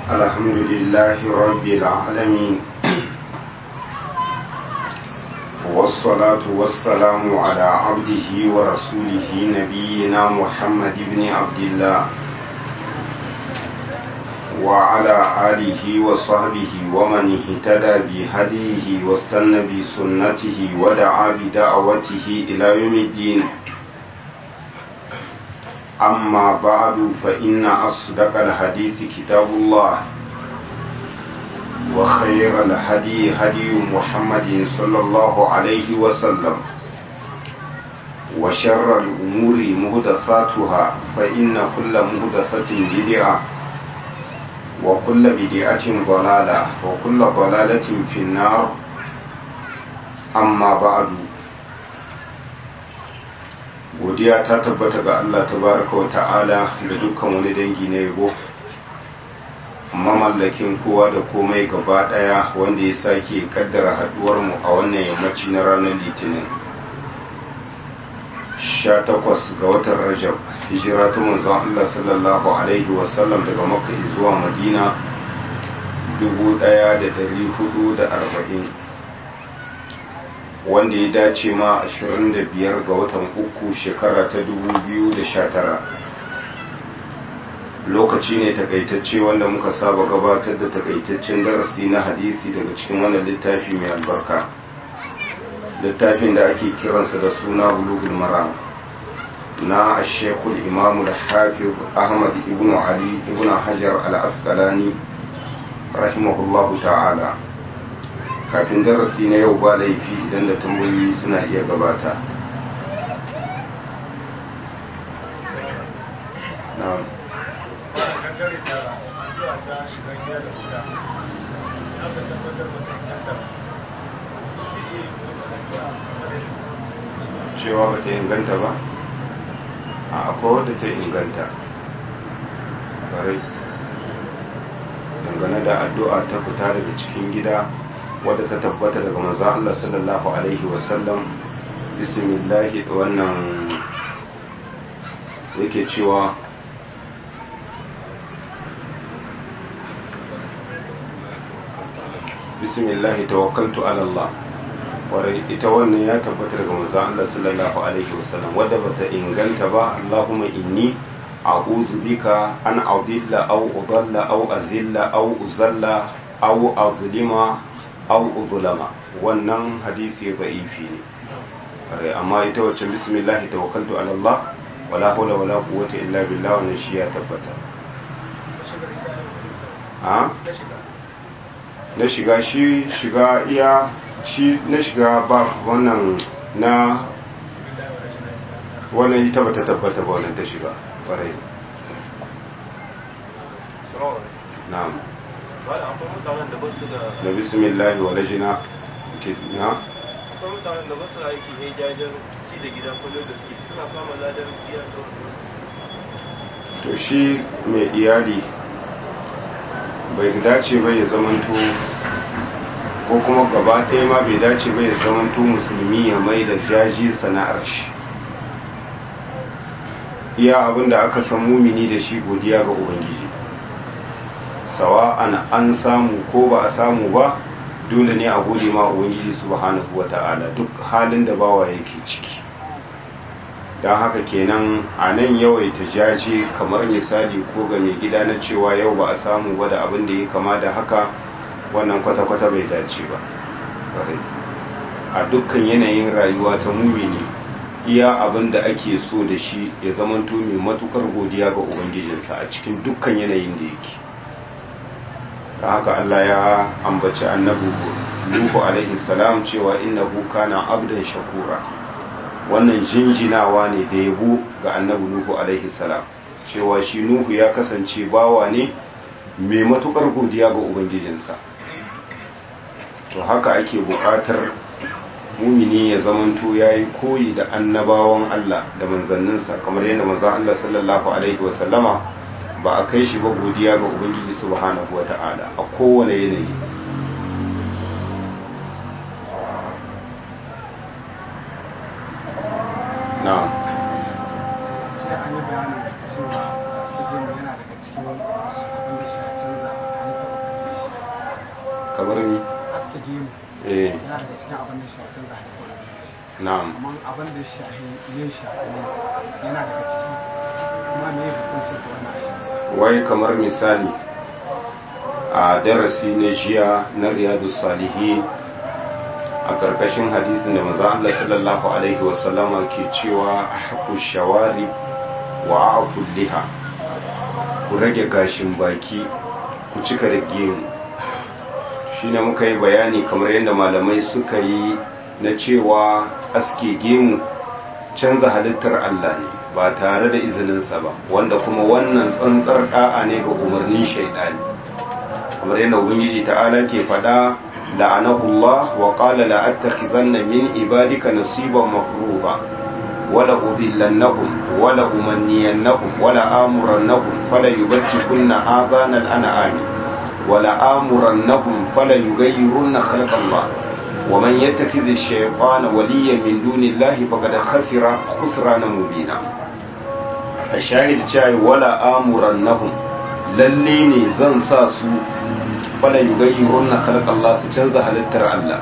الحمد لله رب العالمين والصلاة والسلام على عبده ورسوله نبينا محمد بن عبد الله وعلى آله وصحبه ومن اهتدى بهديه واستنى بسنته ودعا بدعوته إلى يوم الدين أما بعد فإن أصدق الحديث كتاب الله وخير الهدي هدي محمد صلى الله عليه وسلم وشر الأمور مهدثاتها فإن كل مهدثة بدعة وكل بدعة ضلالة وكل ضلالة في النار أما بعد godiya ta tabbata ga Allah tabaraka wa ta'ala da dukkan wani dangi na yabo mamallakin kowa da komai gaba daya wanda ya sake kaddara haduwar mu a wannan yammaci na ranar litinin 18 ga watan rajab hijira ta manzon Allah sallallahu alaihi wasallam daga makka zuwa madina 1440 wanda ya dace ma 25 ga watan uku shekara ta 2019 lokaci ne takaitacce wanda muka saba gabatar da takaitaccen darasi na hadisi daga cikin wannan littafi mai albarka littafin da ake kiransa da suna bulugul maram na ashekul imamu da hafiz ahmad ibn ali ibn hajar al-asqalani rahimahullahu ta'ala kafin darasi na yau ba laifi idan da tambayoyi suna iya gabata cewa ba ta inganta ba a akwai wadda ta inganta ƙwarai dangane da addu'a ta fita daga cikin gida wadda ta tabbata daga manzan Allah sallallahu Alaihi wasallam bismillahi wannan yake cewa bismillahi tawakkaltu ala Allah kwarai ita wannan ya tabbata daga manzan Allah sallallahu Alaihi wasallam wadda bata inganta ba Allahumma inni a'udhu bika an adilla aw udalla aw azilla aw uzalla aw azlima aw uzlama wannan hadisi da'ifi ne amma ita wacce bismillah tawakkaltu ala Allah wala hawla wala quwwata illa billah wannan shi ya tabbata a na shiga shi shiga iya shi na shiga ba wannan na wannan ita bata tabbata ba wannan ta shiga kwarai na'am akwai mutanen da ba su da da bismillahi wa lajina ke na akwai mutanen da ba su da aiki ne jajen ci da gida kullum da suke suna samun ladar ciya da to shi mai iyali bai dace ba ya zamanto ko kuma gaba ɗaya ma bai dace ba ya zamanto musulmi ya mai da jaji sana'ar shi iya abin da aka san mumini da shi godiya ga ubangiji sawa'an an samu ko ba a samu ba dole ne a gode ma ubangiji subhanahu wata'ala duk halin da bawa yake ciki don haka kenan a nan yawaita jaje kamar misali ko ga mai gida na cewa yau ba a samu ba da abin da ya kama da haka wannan kwata-kwata bai dace ba a dukkan yanayin rayuwa ta mumini iya abin da ake so da shi ya zamanto mai matukar godiya ga ubangijinsa a cikin dukkan yanayin da yake ta haka Allah ya ambaci annabi Nuhu alaihi salam cewa innahu kana abdan shakura wannan jinjinawa ne da yabo ga annabi Nuhu alaihi salam cewa shi Nuhu ya kasance bawa ne mai matukar godiya ga ubangijinsa to haka ake bukatar mumini ya zamanto yayi koyi da annabawan Allah da manzanninsa kamar yadda manzon Allah sallallahu alaihi wasallama ba a kai shi ba godiya ga ubangiji subhanahu wata'ala a kowane yanayi na'am sai an yi bayanin cewa yana daga cikin abin da shi a canza kamar ni aske gemu eh yana daga cikin abin da shafi da na'am amma abin da shafi yin shafi yana daga ciki kuma me hukuncin da wannan shafi wai kamar misali a darasi na jiya na riyadu salihin a karkashin hadisin da maza Allah sallallahu alaihi wasallama ke cewa haku shawari wa afu liha ku rage gashin baki ku cika da gemu shi ne muka yi bayani kamar yadda malamai suka yi na cewa aske gemu canza halittar Allah ne ba tare da izininsa ba wanda kuma wannan tsantsar da'a ne ga umarnin shaidani kamar yadda ubangiji ta'ala ke faɗa la'anahullah wa qala la attakhizanna min ibadika nasiban mafruḍa wala udillannahum wala umanniyannahum wala amurannahum fala yubtikunna adana al-an'ami wala amurannahum fala yughayyirunna khalqa Allah ومن يتخذ الشيطان وليا من دون الله فقد خسر خسرانا مبينا الشاهد شاي ولا آمرنهم lalle ne zan sa su fala yugayyirun na khalaq Allah su canza halittar Allah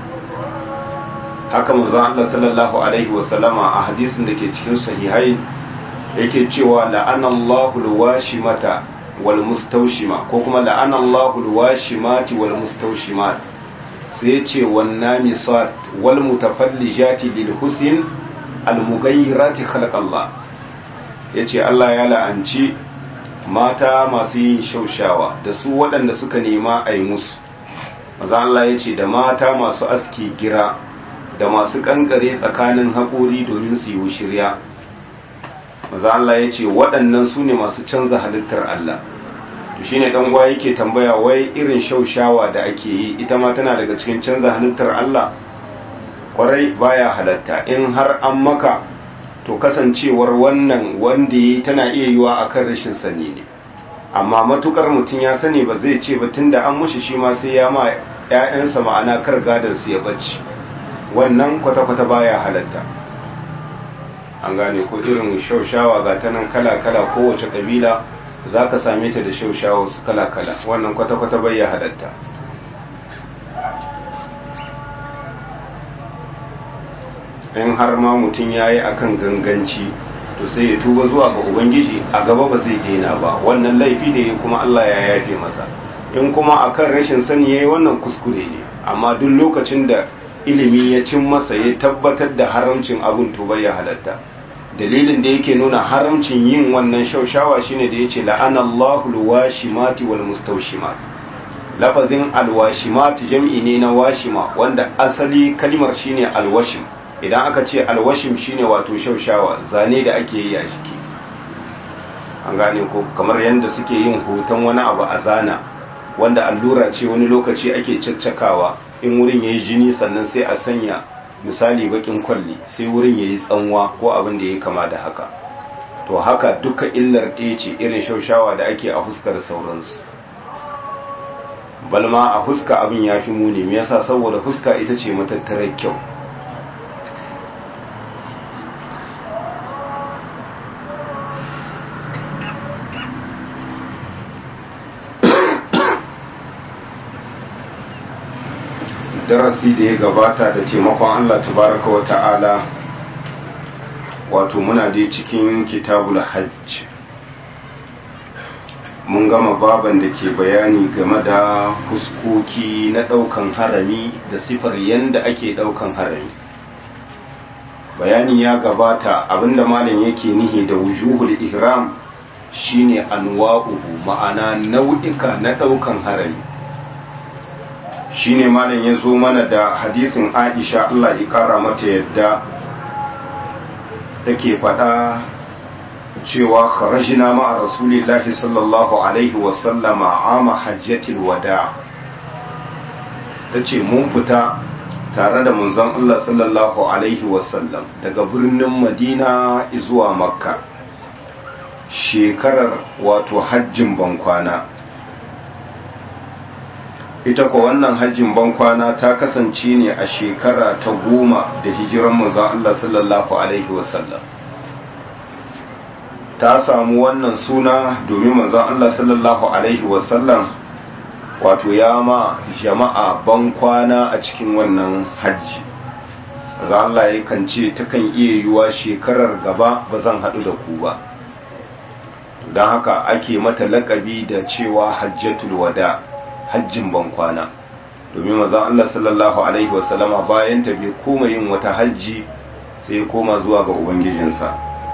haka manzon Allah sallallahu alaihi wa sallama a hadisin da ke cikin sahihai yake cewa la'ana Allahu alwashimata wal mustawshima ko kuma la'ana Allahu alwashimati wal mustawshimat sai ce wannan misat wal mutafallijati lil husn al mughayyirati khalaq Allah yace Allah ya la'anci mata masu yin shaushawa da su waɗanda suka nema a yi musu maza Allah yace da mata masu aski gira da masu kankare tsakanin haƙori domin su yi shirya maza Allah yace waɗannan su ne masu canza halittar Allah to shine dan uwa yake tambaya wai irin shaushawa da ake yi ita ma tana daga cikin canza halittar Allah kwarai baya halatta in har an maka to kasancewar wannan wanda yi tana iya yiwa akan rashin sani ne amma matukar mutum ya sani ba zai ce ba tunda an mushi shi ma sai ya ma ƴaƴansa ma'ana kar gadon su ya bacci wannan kwata-kwata baya halatta an gane ko irin shaushawa ga ta nan kala-kala kowace kabila za ka same ta da shaushawa su kala-kala wannan kwata-kwata bai ya halatta in har ma mutum ya yi a kan ganganci to sai ya tuba zuwa ga ubangiji a gaba ba zai daina ba wannan laifi da ya kuma allah ya yafe masa in kuma a kan rashin sani ya yi wannan kuskure ne amma duk lokacin da ilimi ya cin masa ya tabbatar da haramcin abin to bai ya halatta dalilin da yake nuna haramcin yin wannan shaushawa shine da yace la'anallahu alwashimati wal mustawshimat lafazin alwashimat jam'i ne na washima wanda asali kalmar shine alwashim idan aka ce alwashim shine wato shaushawa zane da ake yi a jiki an gane ko kamar yadda suke yin hoton wani abu a zana wanda allura ce wani lokaci ake caccakawa in wurin yayi jini sannan sai a sanya misali bakin kwalli sai wurin yayi tsanwa ko abin da ya kama da haka to haka duka illar ɗaya ce irin shaushawa da ake a huskar sauransu balma a huska abin ya fi muni me yasa saboda huska ita ce matattarar kyau darasi da ya gabata da taimakon Allah tabaraka wa ta'ala wato muna dai cikin kitabul hajj mun gama baban da ke bayani game da fuskoki na daukan harami da sifar yanda ake daukan harami bayani ya gabata abinda malam yake nihi da wujuhul ihram shine anwa'uhu ma'ana nau'ika na daukan harami shine malam ya zo mana da hadisin aisha Allah ya kara mata yadda take faɗa cewa kharajna ma'a rasulillahi sallallahu alaihi wasallama ama hajjatil wada tace mun fita tare da munzon Allah sallallahu alaihi wasallam daga birnin Madina zuwa Makka shekarar wato hajjin bankwana ita ko wannan hajjin bankwana ta kasance ne a shekara ta goma da hijiran manzon Allah sallallahu alaihi wasallam ta samu wannan suna domin manzon Allah sallallahu alaihi wasallam wato ya ma jama'a ban kwana a cikin wannan hajji za Allah ya kan ce takan iya yiwuwa shekarar gaba ba zan haɗu da ku ba don haka ake mata lakabi da cewa hajjatul wada hajjin ban kwana domin mazan Allah sallallahu alaihi wasallama bayan ta bai koma yin wata hajji sai ya koma zuwa ga ubangijinsa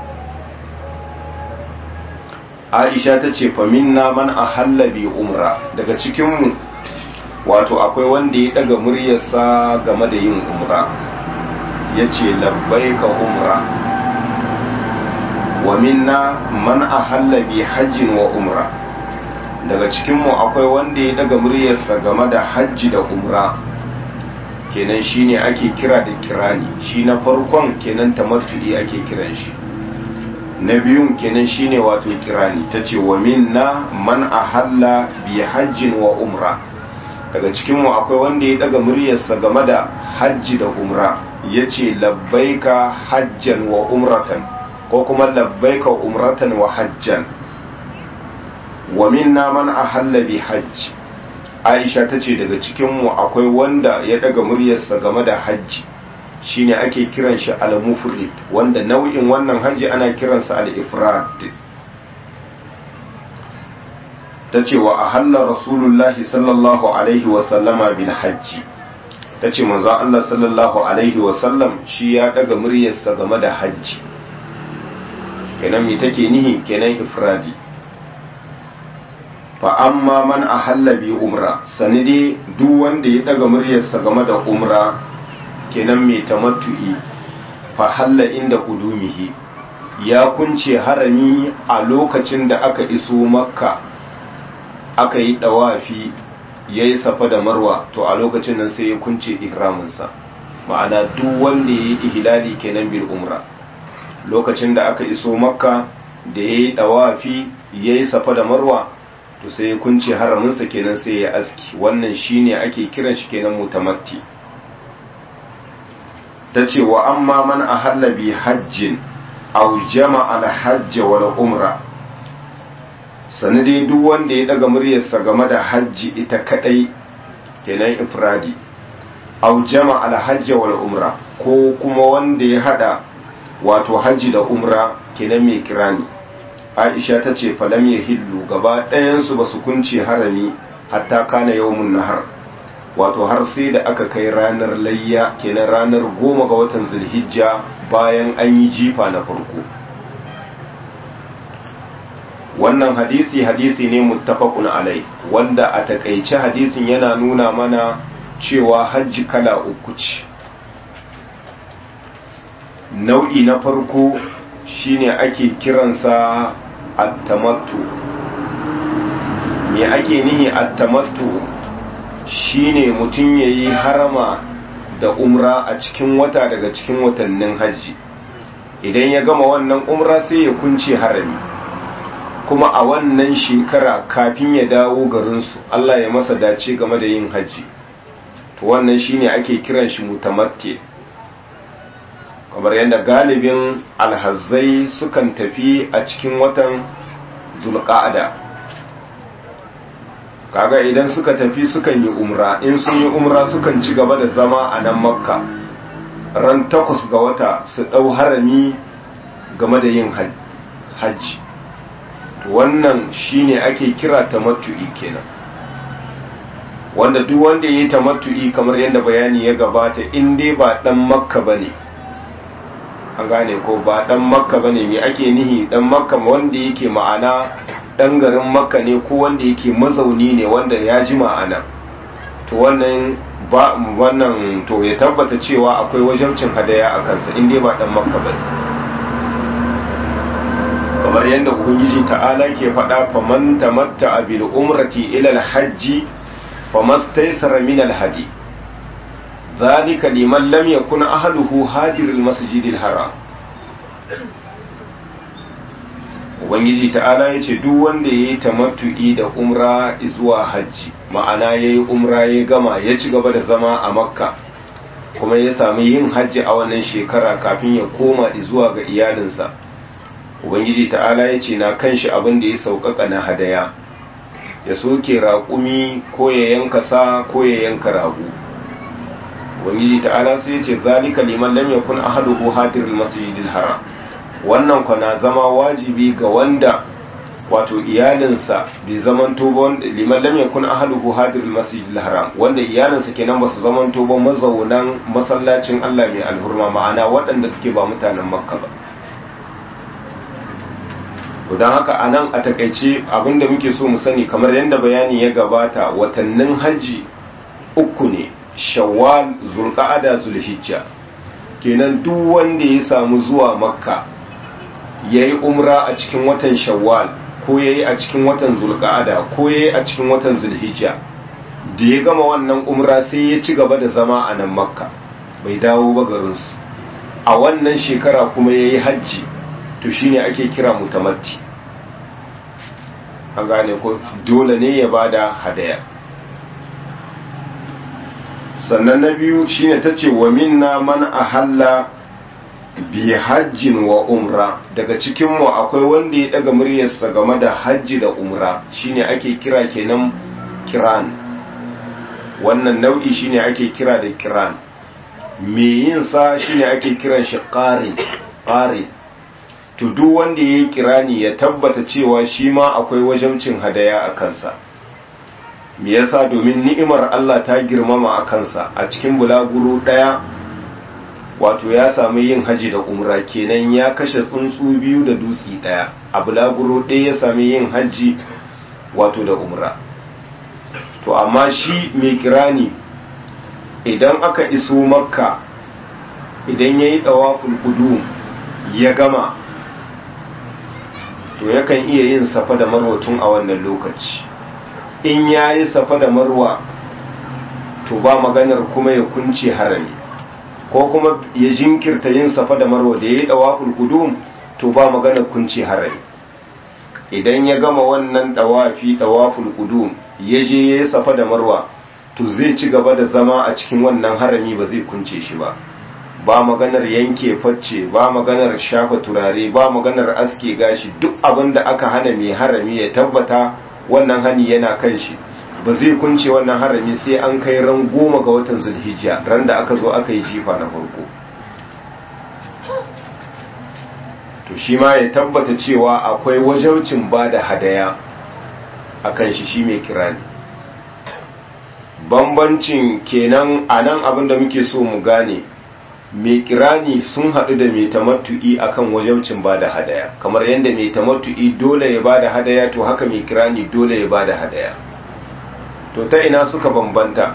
aisha ta ce faminna man ahalla bi umra daga cikinmu wato akwai wanda ya daga muryarsa game da yin umra ya ce labbaika umra wa minna man ahalla bi hajjin wa umra daga cikinmu akwai wanda ya daga muryarsa game da hajji da umra kenan shine ake kira da kirani shi na farkon kenan tamattu'i ake kiran shi na biyun kenan shine wato kirani ta ce wa minna man ahalla bi hajjin wa umra daga cikinmu akwai wanda ya daga muryarsa game da hajji da umra ya ce labbaika hajjan wa umratan ko kuma labbaika umratan wa hajjan wa minna man ahalla bi hajj aisha ta ce daga cikinmu akwai wanda ya daga muryarsa game da hajji shine ake kiran shi al-mufrid wanda nau'in wannan hajji ana kiransa al-ifrad ta ce wa ahalla rasulullahi sallallahu alaihi wa sallama bil hajji ta ce manzo Allah sallallahu alaihi wa sallam shi ya daga muryarsa game da hajji kenan me take nihi kenan ifradi fa amma man ahalla bi umra sanidi duk wanda ya daga muryarsa game da umra kenan mai tamattu'i fa halla inda kudumihi ya kunce harami a lokacin da aka iso makka aka yi dawafi ya yi safa da marwa to a lokacin nan sai ya kunce ihraminsa ma'ana duk wanda ya yi ihlali kenan bil umra lokacin da aka iso makka da ya yi dawafi ya yi safa da marwa to sai ya kunce haraminsa kenan sai ya aski wannan shine ake kiran shi kenan mutamatti ta ce wa amma man ahalla bi hajjin aw jama'a al-hajj wal umra sanadi duk wanda ya daga muryarsa game da hajji ita kadai kenan ifradi aw jama'a al-hajj wal umra ko kuma wanda ya hada wato hajji da umra kenan mai kirani aisha ta ce falam ya hillu gaba ɗayansu ba su kunce harami hatta kana yawmun nahar wato har sai da aka kai ranar layya kenan ranar goma ga watan zulhijja bayan an yi jifa na farko wannan hadisi hadisi ne muttafaqun alai wanda a takaice hadisin yana nuna mana cewa hajji kala uku ce nau'i na farko shine ake kiransa attamattu me ake nihi attamattu shine mutum yayi harama da umra a cikin wata daga cikin watannin hajji idan ya gama wannan umra sai ya kunce harami kuma a wannan shekara kafin ya dawo garinsu Allah ya masa dace game da yin hajji to wannan shine ake kiran shi mutamatti kamar yadda galibin alhazzai sukan tafi a cikin watan zulqa'ada kaga idan suka tafi sukan yi umra in sun yi umra sukan ci gaba da zama a nan makka ran takwas ga wata su ɗau harami game da yin hajji wannan shine ake kira tamattu'i kenan wanda duk wanda ya yi tamattu'i kamar yadda bayani ya gabata in dai ba ɗan makka ba ne an gane ko ba dan makka bane me ake nihi dan makka wanda yake ma'ana dan garin makka ne ko wanda yake mazauni ne wanda ya ji ma'ana to wannan ba wannan to ya tabbata cewa akwai wajabcin hadaya a kansa in dai ba dan makka bane kamar yadda ubangiji ta'ala ke faɗa faman tamatta bil umrati ila al hajji famastaysara min al hadi ذلك لمن لم يكن أهله هاجر المسجد الحرام Ubangiji ta'ala ya ce duk wanda ya yi tamattu'i da umra zuwa hajji ma'ana ya yi umra ya gama ya ci gaba da zama a makka kuma ya sami yin hajji a wannan shekara kafin ya koma zuwa ga iyalinsa Ubangiji ta'ala ya ce na kan shi abin da ya sauƙaƙa na hadaya ya soke raƙumi ko ya yanka sa ko ya yanka rago ubangiji ta'ala sai ya ce zalika liman lam yakun ahaduhu hadirul masjidil haram wannan kwana zama wajibi ga wanda wato iyalinsa bai zamanto ba liman lam yakun ahaduhu hadirul masjidil haram wanda iyalinsa kenan ba su zamanto ba mazaunan masallacin Allah mai alhurma ma'ana waɗanda suke ba mutanen makka ba don haka a nan a takaice abinda muke so mu sani kamar yadda bayani ya gabata watannin hajji uku ne shawwal zulqa'ada zulhijja kenan duk wanda ya samu zuwa makka yayi umra a cikin watan shawwal ko yayi a cikin watan zulqa'ada ko yayi a cikin watan zulhijja da ya gama wannan umra sai ya ci gaba da zama a nan makka bai dawo ba garinsu a wannan shekara kuma yayi hajji to shine ake kira mutamatti an gane ko dole ne ya bada hadaya sannan na biyu shine tace wa minna man ahalla bi hajjin wa umra daga cikin mu akwai wanda ya daga muryarsa game da hajji da umra shine ake kira kenan kiran wannan nau'i shine ake kira da kiran me yin sa shine ake kiran shi qari qari to duk wanda ya yi kirani ya tabbata cewa shi ma akwai wajabcin hadaya a kansa me yasa domin ni'imar Allah ta girmama a kansa a cikin bulaguro ɗaya wato ya samu yin haji da umra kenan ya kashe tsuntsu biyu da dutsi ɗaya a bulaguro ɗaya ya sami yin haji wato da umra to amma shi mai kirani idan aka iso makka idan ya yi ɗawaful ƙudu ya gama to yakan iya yin safa da marwa tun a wannan lokaci in ya yi safa da marwa to ba maganar kuma ya kunce harami ko kuma ya jinkirta yin safa da marwa da ya yi dawaful kudum to ba maganar kunce harami idan ya gama wannan dawafi dawaful kudum ya je ya yi safa da marwa to zai ci gaba da zama a cikin wannan harami ba zai kunce shi ba ba maganar yanke facce ba maganar shafa turare ba maganar aske gashi duk abin da aka hana mai harami ya tabbata wannan hani yana kan shi ba zai kunce wannan harami sai an kai ran goma ga watan zulhijja ran da aka zo aka yi jifa na farko to shi ma ya tabbata cewa akwai wajaucin ba da hadaya a kan shi shi mai kirani bambancin kenan a nan abin da muke so mu gane mai kirani sun haɗu da mai tamattu'i akan wajabcin ba da hadaya kamar yadda mai tamattu'i dole ya ba da hadaya to haka mai kirani dole ya ba da hadaya to ta ina suka bambanta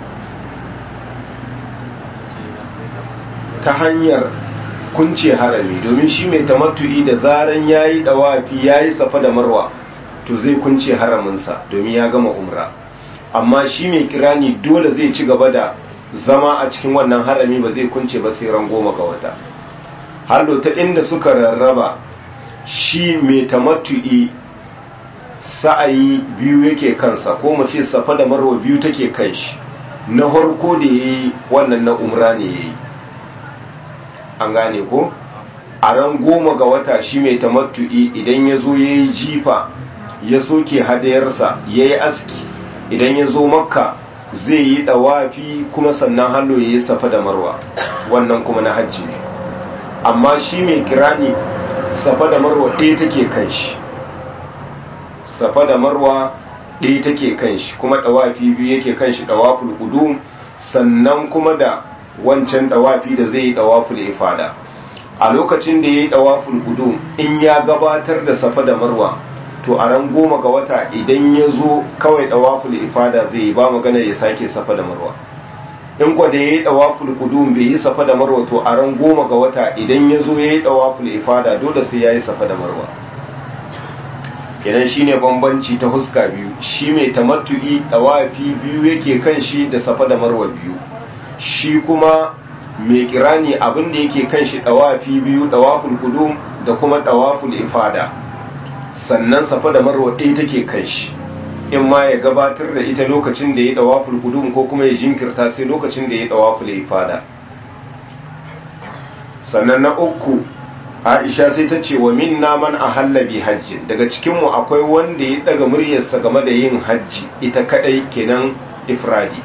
ta hanyar kunce harami domin shi mai tamattu'i da zaran ya yi ɗawafi ya yi safa da marwa to zai kunce haraminsa domin ya gama umra amma shi mai kirani dole zai ci gaba da zama a cikin wannan harami ba zai kunce ba sai ran goma ga wata hallo ta inda suka rarraba shi mai tamattu'i sa'ayi biyu yake kansa ko mu ce safa da marwa biyu take kan shi na harko da yayi wannan na umra ne yayi an gane ko a ran goma ga wata shi mai tamattu'i idan ya zo yayi jifa ya soke hadayarsa yayi aski idan ya zo makka zai yi dawafi kuma sannan hallo ya yi safa da marwa wannan kuma na hajji ne amma shi mai kirani safa da marwa ɗaya take kan shi safa da marwa ɗaya take kan shi kuma dawafi biyu yake kan shi dawaful qudum sannan kuma da wancan dawafi da zai yi dawaful ifada a lokacin da ya yi dawaful qudum in ya gabatar da safa da marwa to a ran goma ga wata idan ya zo kawai dawaful ifada zai yi ba magana ya sake safa da marwa in kwa da ya yi dawaful kudum bai yi safa da marwa to a ran goma ga wata idan ya zo ya yi dawaful ifada dole sai ya yi safa da marwa kenan shine bambanci ta huska biyu shi mai tamattu'i dawafi biyu yake kan shi da safa da marwa biyu shi kuma mai kirani abin da yake kan shi dawafi biyu dawaful kudum da kuma dawaful ifada sannan safa da marwa ɗaya take kan shi in ma ya gabatar da ita lokacin da ya dawaful kudum ko kuma ya jinkirta sai lokacin da ya dawaful ifada sannan na uku aisha sai ta ce wa minna man ahalla bi hajjin daga cikinmu akwai wanda ya daga muryarsa game da yin hajji ita kadai kenan ifradi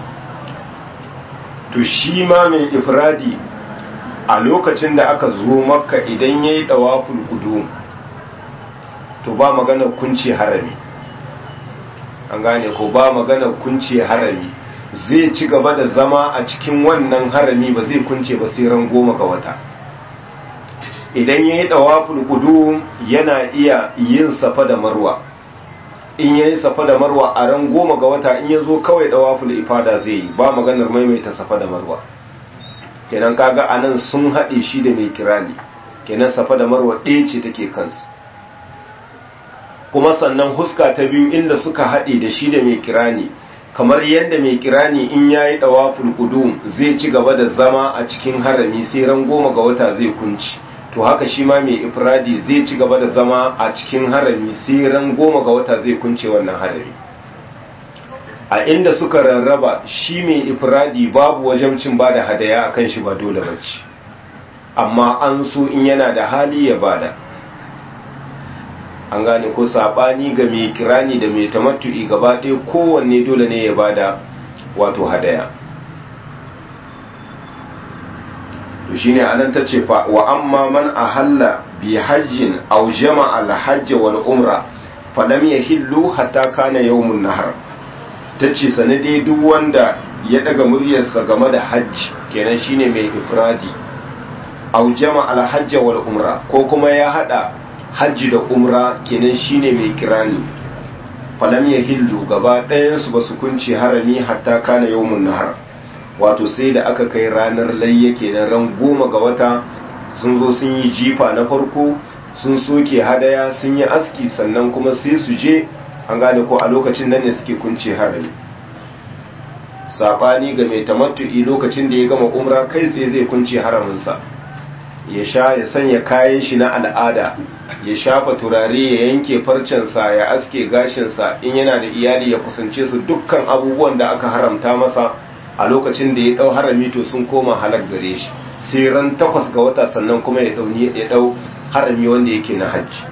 to shi ma mai ifradi a lokacin da aka zo makka idan ya yi ɗawaful kudu to ba magana kunce harami an gane ko ba magana kunce harami zai ci gaba da zama a cikin wannan harami ba zai kunce ba sai ran goma ga wata idan ya yi ɗawaful kudu yana iya yin safa da marwa in ya yi safa da marwa a ran goma ga wata in ya zo kawai ɗawaful ifada zai yi ba maganar maimaita safa da marwa kenan kaga anan sun haɗe shi da mai kirani kenan safa da marwa ɗaya ce take kansu kuma sannan huska ta biyu inda suka haɗe da shi da mai kirani kamar yadda mai kirani in ya yi ɗawaful ƙudum zai ci gaba da zama a cikin harami sai ran goma ga wata zai kunci to haka shi ma mai ifradi zai ci gaba da zama a cikin harami sai ran goma ga wata zai kunce wannan harami a inda suka rarraba shi mai ifradi babu wajabcin ba da hadaya akan shi ba dole bace amma an so in yana da hali ya bada an gane ko sabani ga mai kirani da mai tamattu'i gaba ɗaya kowanne dole ne ya bada wato hadaya to shine anan tace fa wa amma man ahalla bi hajjin aw jama'a al-hajj wal umra falam yahillu hatta kana yawmun nahar tace sanade duk wanda ya daga muryarsa game da hajji kenan shine mai ifradi aw jama'a al-hajj wal umra ko kuma ya hada hajji da umra kenan shine mai kirani falam yahillu gaba ɗayan su basu kunce harami hatta kana yawmun nahar wato sai da aka kai ranar layya kenan ran goma ga wata sun zo sun yi jifa na farko sun soke hadaya sun yi aski sannan kuma sai su je an gane ko a lokacin nan ne suke kunce harami sabani ga mai tamattu'i lokacin da ya gama umra kai tsaye zai kunce haraminsa ya sha ya sanya kayan shi na al'ada ya shafa turare ya yanke farcensa ya aske gashinsa in yana da iyali ya kusance su dukkan abubuwan da aka haramta masa a lokacin da ya dau harami to sun koma halak gare shi sai ran takwas ga wata sannan kuma ya dauni ya dau harami wanda yake na hajji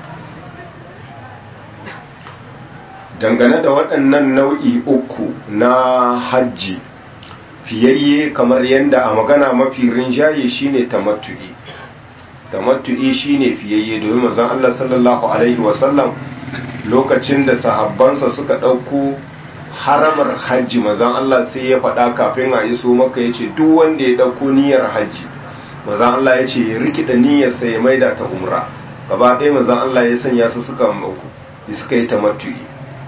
dangane da waɗannan nau'i uku na hajji fiyayye kamar yadda a magana mafi rinjaye shine tamattu'i tamattu'i shine fiyayye domin manzon Allah sallallahu alaihi wasallam lokacin da sahabbansa suka ɗauko haramar hajji mazan Allah sai ya faɗa kafin a iso maka ya ce duk wanda ya ɗauko niyyar hajji mazan Allah ya ce ya rikida niyyarsa ya maida ta umra gaba ɗaya mazan Allah ya sanya su suka mauku suka yi tamattu'i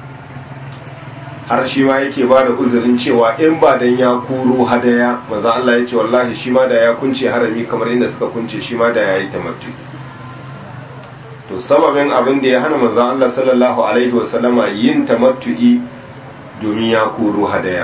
har shi ma yake ba da uzurin cewa in ba dan ya kuro hadaya mazan Allah ya ce wallahi shi ma da ya kunce harami kamar inda suka kunce shi ma da ya yi tamattu'i to sababin abin da ya hana manzon Allah sallallahu alaihi wasallama yin tamattu'i domin ya koro hadaya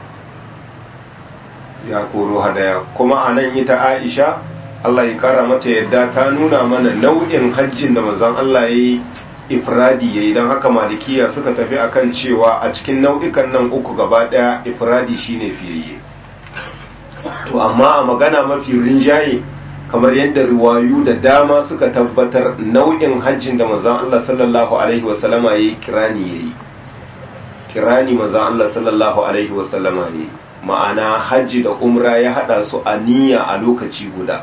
ya koro hadaya kuma a nan ita aisha Allah ya kara mata yadda ta nuna mana nau'in hajjin da manzon Allah ya yi ifradi ya yi don haka malikiya suka tafi akan cewa a cikin nau'ikan nan uku gaba daya ifradi shine fiyayye to amma a magana mafi rinjaye kamar yadda riwayu da dama suka tabbatar nau'in hajjin da manzon Allah sallallahu alaihi wasallama ya yi kirani ya yi kirani manzon Allah sallallahu alaihi wasallama ne ma'ana hajji da umra ya hada su a niyya a lokaci guda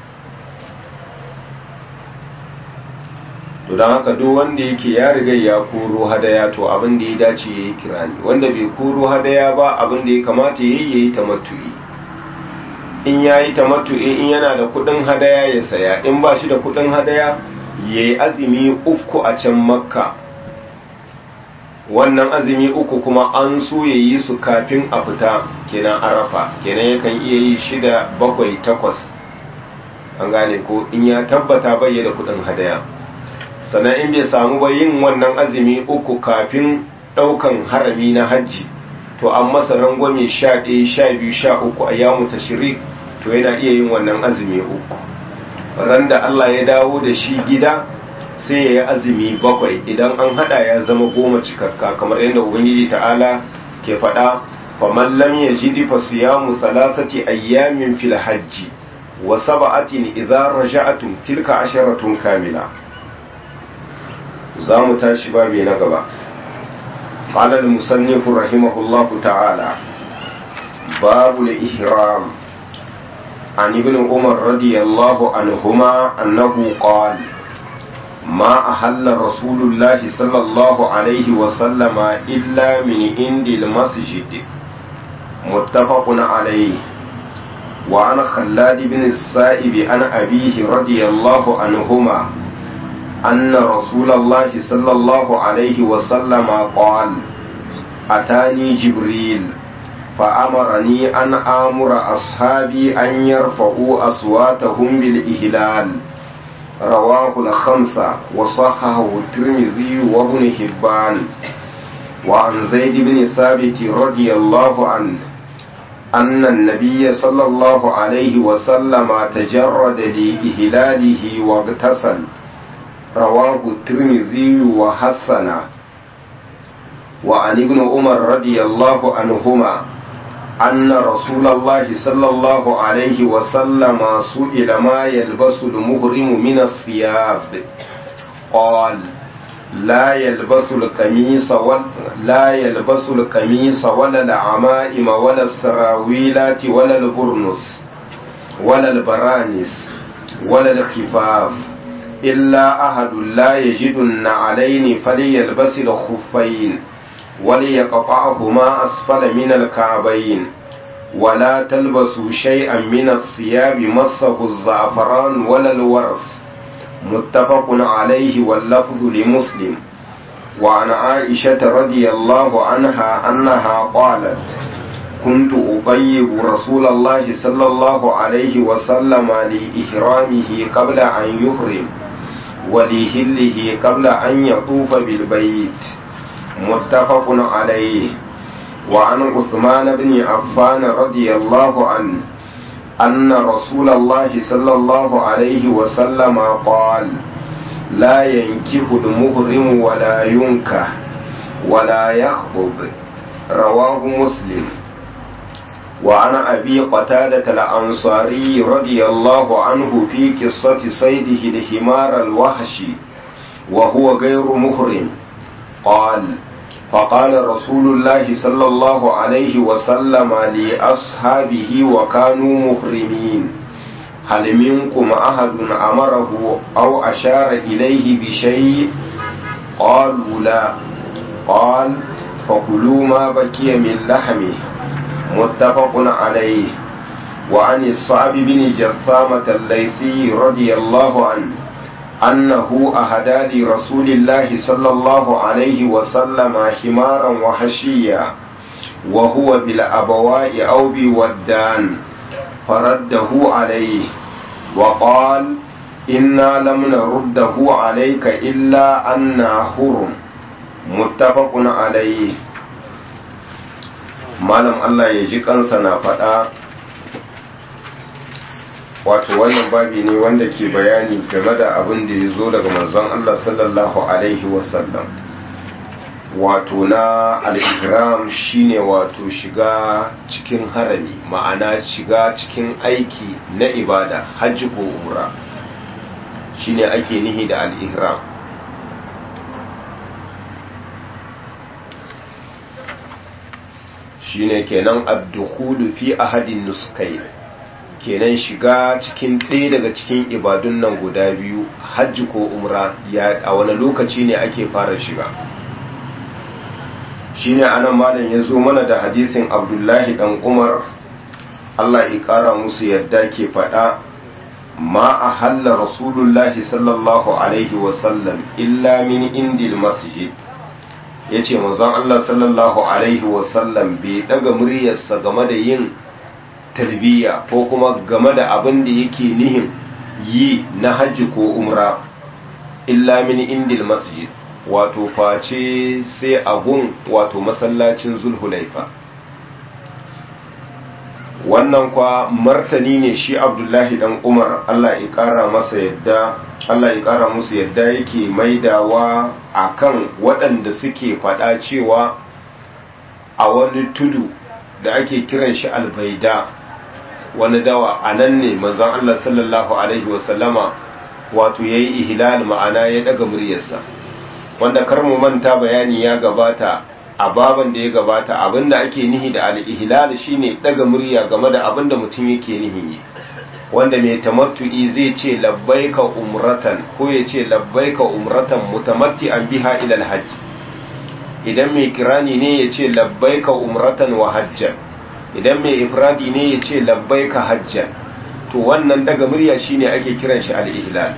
to don haka duk wanda yake ya riga ya koro hadaya to abin da ya dace ya yi kirani wanda bai koro hadaya ba abin da ya kamata ya yi ya yi tamattu'i in ya yi tamattu'i in yana da kudin hadaya ya saya in ba shi da kudin hadaya ya yi azumi uku a can makka wannan azumi uku kuma an so ya yi su kafin a fita kenan arafa kenan yakan iya yi shida bakwai takwas an gane ko in ya tabbata bai da kudin hadaya sannan in bai samu ba yin wannan azumi uku kafin daukan harami na hajji to an masa rangwame sha ɗaya sha biyu sha uku a yamu tashirik to yana iya yin wannan azumi uku ran da Allah ya dawo da shi gida sai ya yi azumi bakwai idan an hada ya zama goma cikakka kamar yadda ubangiji ta'ala ke faɗa faman lam yajidi fa siyamu salasati ayyamin fil hajji wa sab'atin idza raja'tum tilka asharatun kamila za mu tashi babi na gaba قال المصنف رحمه الله تعالى باب الإحرام عن ابن عمر رضي الله عنهما أنه قال ما أحل رسول الله صلى الله عليه وسلم إلا من عند المسجد متفق عليه وعن خلاد بن السائب عن أبيه رضي الله عنهما أن رسول الله صلى الله عليه وسلم قال أتاني جبريل فأمرني أن آمر أصحابي أن يرفعوا أصواتهم بالإهلال رواه الخمسة وصححه الترمذي وابن حبان وعن زيد بن ثابت رضي الله عنه أن النبي صلى الله عليه وسلم تجرد لإهلاله واغتسل رواه الترمذي وحسن وعن ابن عمر رضي الله عنهما أن رسول الله صلى الله عليه وسلم سئل ما يلبس المهرم من الثياب قال لا يلبس القميص ولا لا يلبس القميص ولا العمائم ولا السراويلات ولا البرنس ولا البرانس ولا الخفاف إلا أحد لا يجد النعلين فليلبس الخفين وليقطعهما أسفل من الكعبين ولا تلبسوا شيئا من الثياب مسه الزعفران ولا الورس متفق عليه واللفظ لمسلم وعن عائشة رضي الله عنها أنها قالت كنت أطيب رسول الله صلى الله عليه وسلم لإحرامه قبل أن يحرم ولهله قبل أن يطوف بالبيت متفق عليه وعن عثمان بن عفان رضي الله عنه أن رسول الله صلى الله عليه وسلم قال لا ينكح المهرم ولا ينكح ولا يخطب رواه مسلم وعن أبي قتادة الأنصاري رضي الله عنه في قصة صيده الحمار الوحشي وهو غير محرم قال فقال رسول الله صلى الله عليه وسلم لأصحابه وكانوا محرمين هل منكم أحد أمره أو أشار إليه بشيء قالوا لا قال فكلوا ما بكي من لحمه متفق عليه وعن الصعب بن جثامة الليثي رضي الله عنه أنه أهدى لرسول الله صلى الله عليه وسلم حمارا وحشيا وهو بالأبواء أو بودان فرده عليه وقال إنا لم نرده عليك إلا أنا حرم متفق عليه malam Allah ya ji kansa na faɗa wato wannan babi ne wanda ke bayani game da abin da ya zo daga manzon Allah sallallahu alaihi wasallam wato na al-ihram shine wato shiga cikin harami ma'ana shiga cikin aiki na ibada hajji ko umra shine ake nihi da al-ihram shine kenan ad-dukhulu fi ahadin nuskai kenan shiga cikin ɗaya daga cikin ibadun nan guda biyu hajji ko umra ya a wani lokaci ne ake fara shiga shine anan malam ya zo mana da hadisin abdullahi dan umar allah ya ƙara musu yadda ke faɗa ma a halla rasulullahi sallallahu alaihi wasallam illa min indil masjid ya ce mazan allah sallallahu alaihi wasallam bai daga muryarsa game da yin talbiya ko kuma game da abin da yake nihin yi na hajji ko umra illa min indil masjid wato face sai agun wato masallacin zulhulaifa wannan kwa martani ne shi abdullahi dan umar allah ya kara masa yadda allah ya kara musu yadda yake maidawa akan waɗanda suke faɗa cewa a wani tudu da ake kiran shi albaida wani dawa a nan ne manzon Allah sallallahu alaihi wasallama wato yayi ihlal ma'ana ya daga muryarsa wanda kar mu manta bayani ya gabata a baban da ya gabata abinda ake nihi da al-ihlal shine daga murya game da abinda mutum yake nihi wanda mai tamattu'i zai ce labbaika umratan ko ya ce labbaika umratan mutamatti'an biha ila al-hajj idan mai kirani ne ya ce labbaika umratan wa hajjan idan mai ifradi ne ya ce labbaika hajjan to wannan daga murya shine ake kiran shi al-ihlal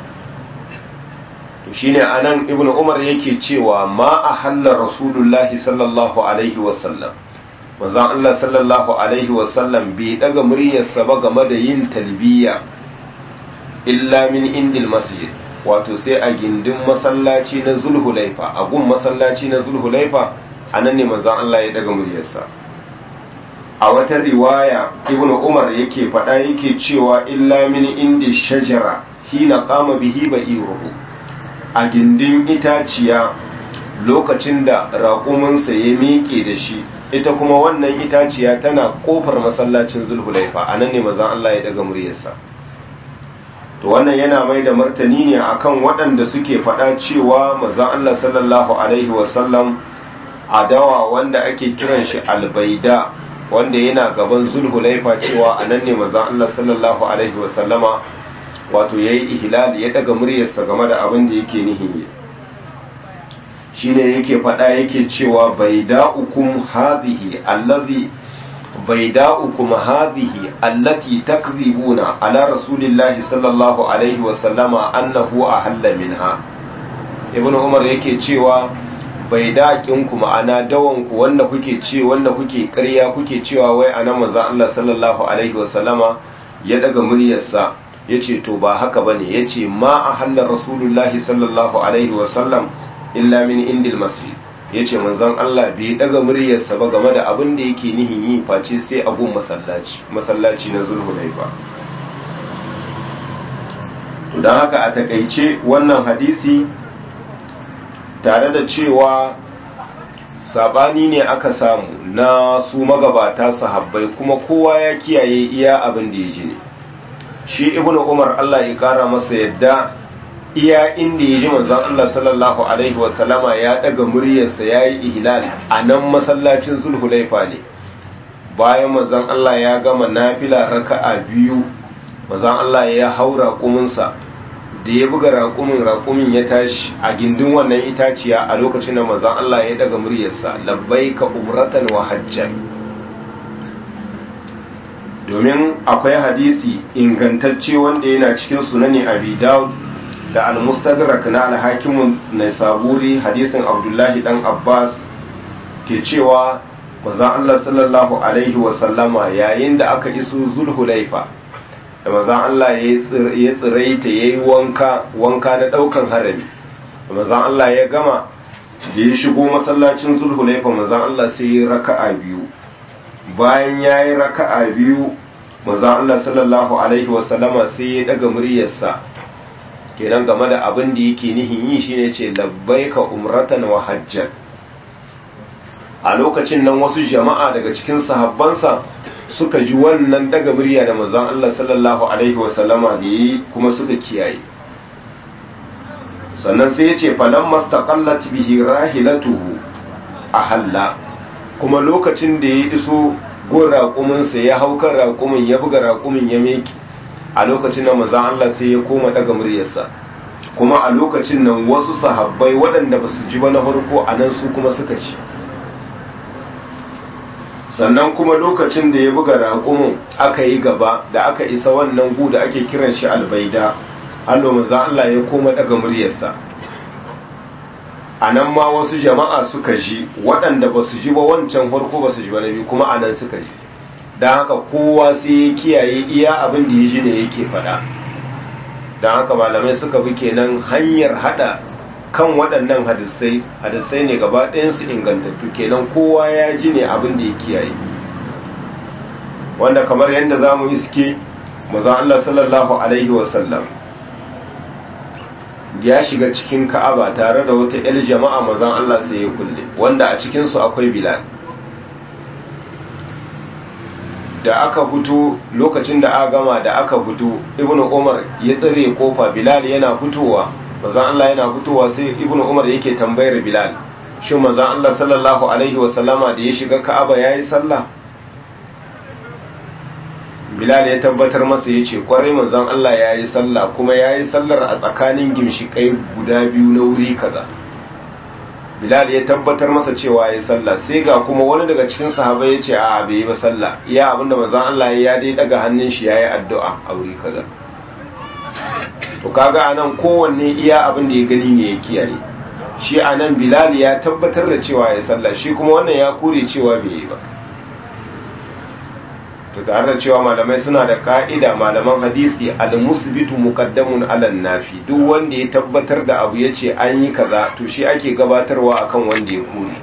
to shine anan ibn umar yake cewa ma ahalla rasulullahi sallallahu alaihi wasallam manzon Allah sallallahu alaihi wasallam bai daga muryarsa ba game da yin talbiya illa min indil masjid wato sai a gindin masallaci na zulhulaifa a gun masallaci na zulhulaifa anan ne manzon Allah ya daga muryarsa a wata riwaya ibn umar yake faɗa yake cewa illa min indi shajara hina qama bihi ba'iruhu a gindin itaciya lokacin da raƙuminsa ya miƙe da shi ita kuma wannan itaciya tana ƙofar masallacin zulhulaifa a nan ne mazan Allah ya daga muryarsa to wannan yana mai da martani ne akan waɗanda suke faɗa cewa mazan Allah sallallahu alaihi wasallam a dawa wanda ake kiran shi albaida wanda yana gaban zulhulaifa cewa a nan ne mazan Allah sallallahu alaihi wasallama wato ya yi ihlali ya daga muryarsa game da abin da yake nihin shi ne yake faɗa yake cewa bai da'ukum hadhihi allazi bai da'ukum hadhihi allati takzibuna ala rasulillahi sallallahu alaihi wa sallama annahu ahalla minha ibnu umar yake cewa bai daƙin ku ma'ana dawan ku wanda kuke ce wanda kuke ƙarya kuke cewa wai anan manzon Allah sallallahu alaihi wa sallama ya daga muryarsa ya ce to ba haka ba ne ya ce ma a hallar rasulullahi sallallahu alaihi wasallam illa min indil masjid ya ce manzan Allah bai daga muryarsa ba game da abin da yake nihin yi face sai abun masallaci masallaci na zulhulai ba don haka a takaice wannan hadisi tare da cewa sabani ne aka samu na su magabata sahabbai kuma kowa ya kiyaye iya abin da ya ji ne shi ibn umar Allah ya kara masa yadda iya inda ya ji manzon Allah sallallahu alaihi wasallama ya daga muryarsa ya yi ihlal a nan masallacin zulhulaifa ne bayan manzon Allah ya gama nafila raka'a biyu manzon Allah ya haura kuminsa da ya buga raƙumin raƙumin ya tashi a gindin wannan itaciya a lokacin da manzon Allah ya daga muryarsa labbaika umratan wa hajjan domin akwai hadisi ingantacce wanda yana cikin sunani abi daud da al-mustadrak na al-hakim naisaburi hadisin abdullahi dan abbas ke cewa manzon Allah sallallahu alaihi wa sallama yayin da aka iso zulhulaifa da manzon Allah ya tsiraita yayi wanka wanka na daukan harami da manzon Allah ya gama da ya shigo masallacin zulhulaifa manzon Allah sai ya raka'a biyu bayan ya yi raka'a biyu maza Allah sallallahu Alaihi wasallama sai ya daga muryarsa kenan game da abin da yake nihin yi shine ce labbaika umratan wa hajjan a lokacin nan wasu jama'a daga cikin sahabbansa suka ji wannan daga murya da manzon Allah sallallahu alaihi wasallama da yi kuma suka kiyaye sannan sai ya ce falan mastaqallat bihi rahilatuhu ahalla kuma lokacin da ya iso gun raƙuminsa ya hau kan raƙumin ya buga raƙumin ya meki a lokacin da manzon Allah sai ya koma daga muryarsa kuma a lokacin nan wasu sahabbai waɗanda ba su ji ba na farko a nan su kuma suka ci sannan kuma lokacin da ya buga raƙumin aka yi gaba da aka isa wannan gu da ake kiran shi albaida allo manzo Allah ya koma daga muryarsa a nan ma wasu jama'a suka ji waɗanda ba su ji ba wancan farko ba su ji ba na biyu kuma a nan suka ji don haka kowa sai ya kiyaye iya abin da ya ji ne yake faɗa don haka malamai suka bi kenan hanyar haɗa kan waɗannan hadisai hadisai ne gaba ɗayansu ingantattu kenan kowa ya ji ne abin da ya kiyaye wanda kamar yadda za mu iske maza Allah sallallahu alaihi wasallam ya shiga cikin ka'aba tare da wata 'yar jama'a mazan Allah sai ya kulle wanda a cikinsu akwai bilal da aka fito lokacin da aka gama da aka fito ibnu umar ya tsare kofa bilal yana fitowa manzon Allah yana fitowa sai ibnu umar yake tambayar bilal shin manzon Allah sallallahu alaihi wasallama da ya shiga ka'aba yayi sallah bilal ya tabbatar masa yace kwarai manzon Allah yayi sallah kuma yayi sallar a tsakanin gimshikai guda biyu na wuri kaza bilal ya tabbatar masa cewa yayi sallah sai ga kuma wani daga cikin sahabbai yace a bai yi ba sallah iya abinda manzon Allah ya dai daga hannun shi yayi addu'a a wuri kaza to kaga anan kowanne iya abin da ya gani ne ya kiyaye shi anan bilal ya tabbatar da cewa ya sallah shi kuma wannan ya kure cewa bai yi ba to tare da cewa malamai suna da ka'ida malaman hadisi al-musbitu muqaddamun ala nafi duk wanda ya tabbatar da abu yace an yi kaza to shi ake gabatarwa akan wanda ya kure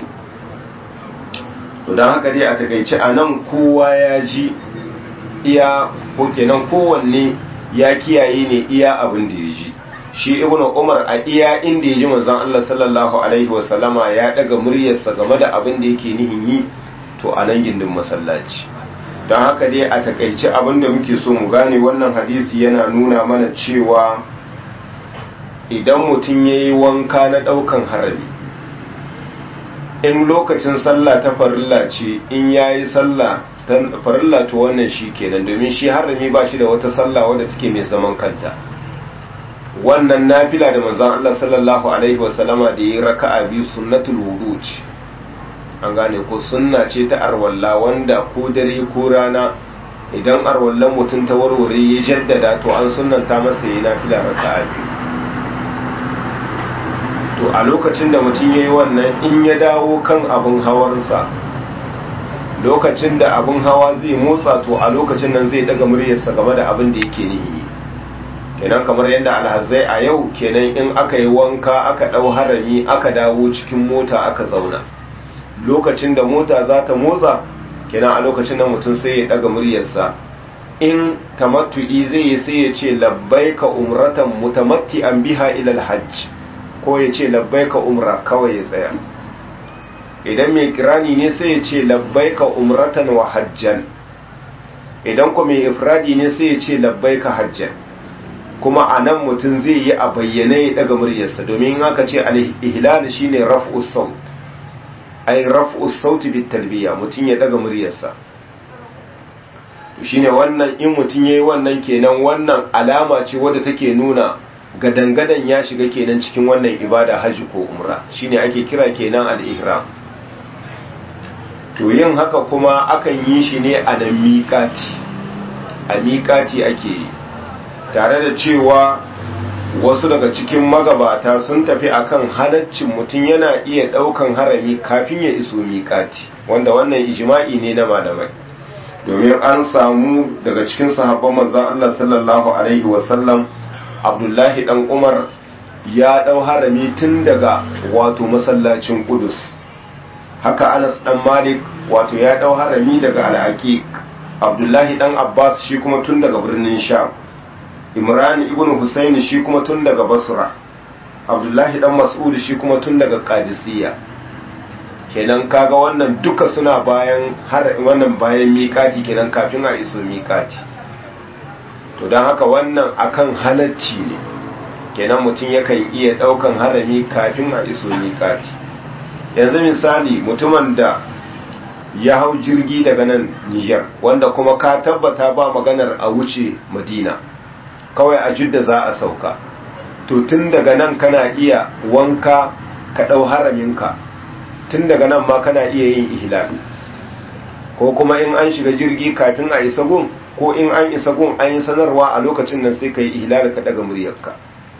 to dan haka dai a takeice anan kowa ya ji iya ko kenan kowanne ya kiyaye ne iya abin da ya ji shi ibnu umar a iya inda ya ji manzon Allah sallallahu alaihi wa sallama ya daga muryarsa game da abin da yake nihin yi to a nan gindin masallaci don haka dai a takaice abin da muke so mu gane wannan hadisi yana nuna mana cewa idan mutum ya yi wanka na ɗaukan harami in lokacin sallah ta farilla ce in ya yi sallah farilla to wannan shi kenan domin shi harami ba shi da wata sallah wadda take mai zaman kanta wannan nafila da manzon Allah sallallahu alaihi wasallama da yi raka'a biyu sunnatul wudu ce an gane ko sunna ce ta arwalla wanda ko dare ko rana idan arwallan mutum ta warware ya jaddada to an sunnanta masa yi nafila raka'a biyu to a lokacin da mutum ya yi wannan in ya dawo kan abin hawarsa lokacin da abin hawa zai motsa to a lokacin nan zai daga muryarsa game da abin da yake nihi kenan kamar yadda alhazai a yau kenan in aka yi wanka aka ɗau harami aka dawo cikin mota aka zauna lokacin da mota za ta motsa kenan a lokacin nan mutum sai ya daga muryarsa in tamattu'i zai yi sai ya ce labbaika umratan mutamatti'an biha ila alhajj ko ya ce labbaika umra kawai ya tsaya idan mai kirani ne sai ya ce labbaika umratan wa hajjan idan kuma mai ifradi ne sai ya ce labbaika hajjan kuma a nan mutum zai yi a bayyane ya daga muryarsa domin in aka ce al-ihlal shine raf'us saut ay raf'us saut bit talbiya mutum ya daga muryarsa shine wannan in mutum yayi wannan kenan wannan alama ce wadda take nuna gadangadan ya shiga kenan cikin wannan ibada haji ko umra shine ake kira kenan al-ihram to yin haka kuma akan yi shi ne a nan miƙati a miƙati ake yi tare da cewa wasu daga cikin magabata sun tafi akan halaccin mutum yana iya ɗaukan harami kafin ya iso miƙati wanda wannan ijma'i ne na malamai domin an samu daga cikin sahabban manzon Allah sallallahu alaihi wasallam Abdullahi dan Umar ya ɗau harami tun daga wato masallacin Qudus haka Anas dan Malik wato ya ɗau harami daga Al-Aqiq Abdullahi dan Abbas shi kuma tun daga birnin Sham Imran ibn Husayn shi kuma tun daga Basra Abdullahi dan Mas'ud shi kuma tun daga Qadisiyya kenan kaga wannan duka suna bayan har wannan bayan miƙati kenan kafin a iso miƙati to don haka wannan akan halacci ne kenan mutum yakan iya ɗaukan harami kafin a iso miƙati yanzu misali mutumin da ya hau jirgi daga nan Niger wanda kuma ka tabbata ba maganar a wuce Madina kawai a jidda za a sauka to tun daga nan kana iya wanka ka ɗau haraminka tun daga nan ma kana iya yin ihlali ko kuma in an shiga jirgi kafin a isa gun ko in an isa gun an yi sanarwa a lokacin nan sai ka yi ihlali ka daga muryarka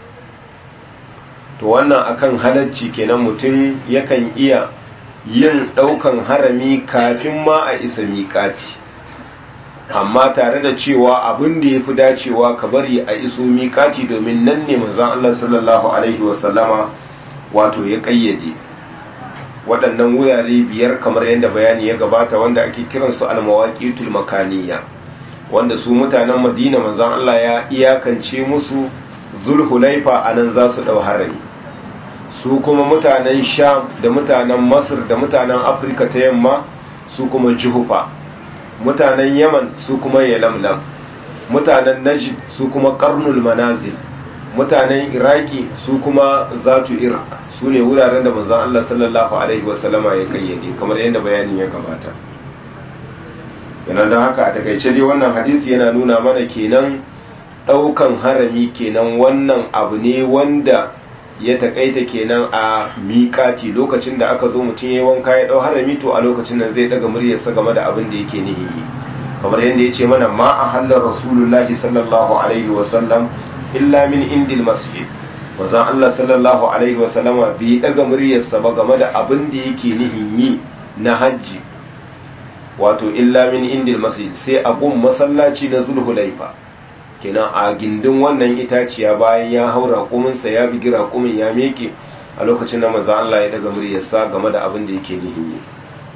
to wannan akan halacci kenan mutum yakan iya yin ɗaukan harami kafin ma a isa miƙati amma tare da cewa abin da ya fi dacewa ka bari a iso miƙati domin nan ne manzon Allah sallallahu alaihi wasallama wato ya ƙayyade waɗannan wurare biyar kamar yadda bayani ya gabata wanda ake kiransu almawaqitul makaniya wanda su mutanen Madina manzon Allah ya iyakance musu zulhulaifa anan za su ɗau harami su kuma mutanen sham da mutanen masar da mutanen afirka ta yamma su kuma juhufa mutanen yaman su kuma yalamlam mutanen najd su kuma karnul manazil mutanen iraki su kuma zatu iraq su ne wuraren da manzon Allah sallallahu alaihi wasallama ya kayyade kamar yadda bayani ya gabata yana don haka a takaice dai wannan hadisi yana nuna mana kenan daukan harami kenan wannan abu ne wanda ya takaita kenan a miƙati lokacin da aka zo mutum ya wanka ya dau harami to a lokacin nan zai daga muryarsa game da abin da yake nihi kamar yadda ya ce mana ma a hallar rasulullahi sallallahu alaihi wasallam illa min indil masjid wazan Allah sallallahu alaihi wasallama bai daga muryarsa ba game da abin da yake nihin yi na hajji wato illa min indil masjid sai a gun masallaci na zulhulaifa kenan a gindin wannan itaciya bayan ya hau raƙuminsa ya bigi raƙumin ya meke a lokacin da maza Allah ya daga muryarsa game da abin da yake nihin yi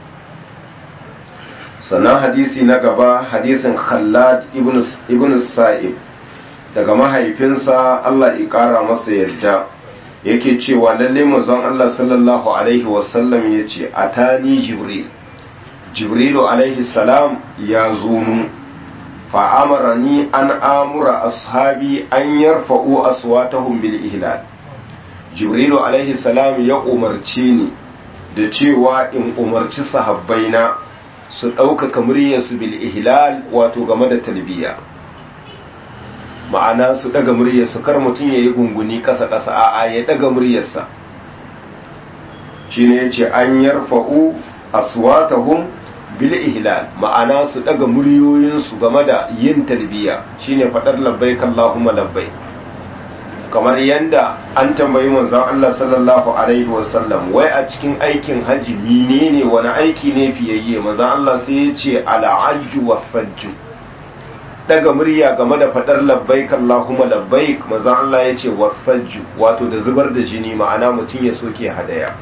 sannan hadisi na gaba hadisin khallad ibn sa'ib daga mahaifinsa Allah ya ƙara masa yadda yake cewa lalle manzon Allah sallallahu alaihi wasallam ya ce atani jibril jibrilu alaihi salam ya zo mu fa'amarani an amura ashabi an yarfa'u aswatahum bil ihlal jibrilu alaihi salam ya umarce ni da cewa in umarci sahabbaina su ɗaukaka muryarsu bil ihlal wato game da talbiya ma'ana su ɗaga muryarsu kar mutum ya yi gunguni ƙasa-ƙasa a'a ya ɗaga muryarsa shine yace an yarfa'u aswatahum bil ihlal ma'ana su daga muryoyinsu game da yin talbiya shine fadar labbaik Allahumma labbaik kamar yanda an tambayi manzon Allah sallallahu alaihi wasallam wai a cikin aikin haji menene wani aiki ne fiyayye manzon Allah sai ya ce al'ajju wasajju daga murya game da fadar labbaik Allahumma labbaik manzon Allah ya ce wasajju wato da zubar da jini ma'ana mutum ya soke hadaya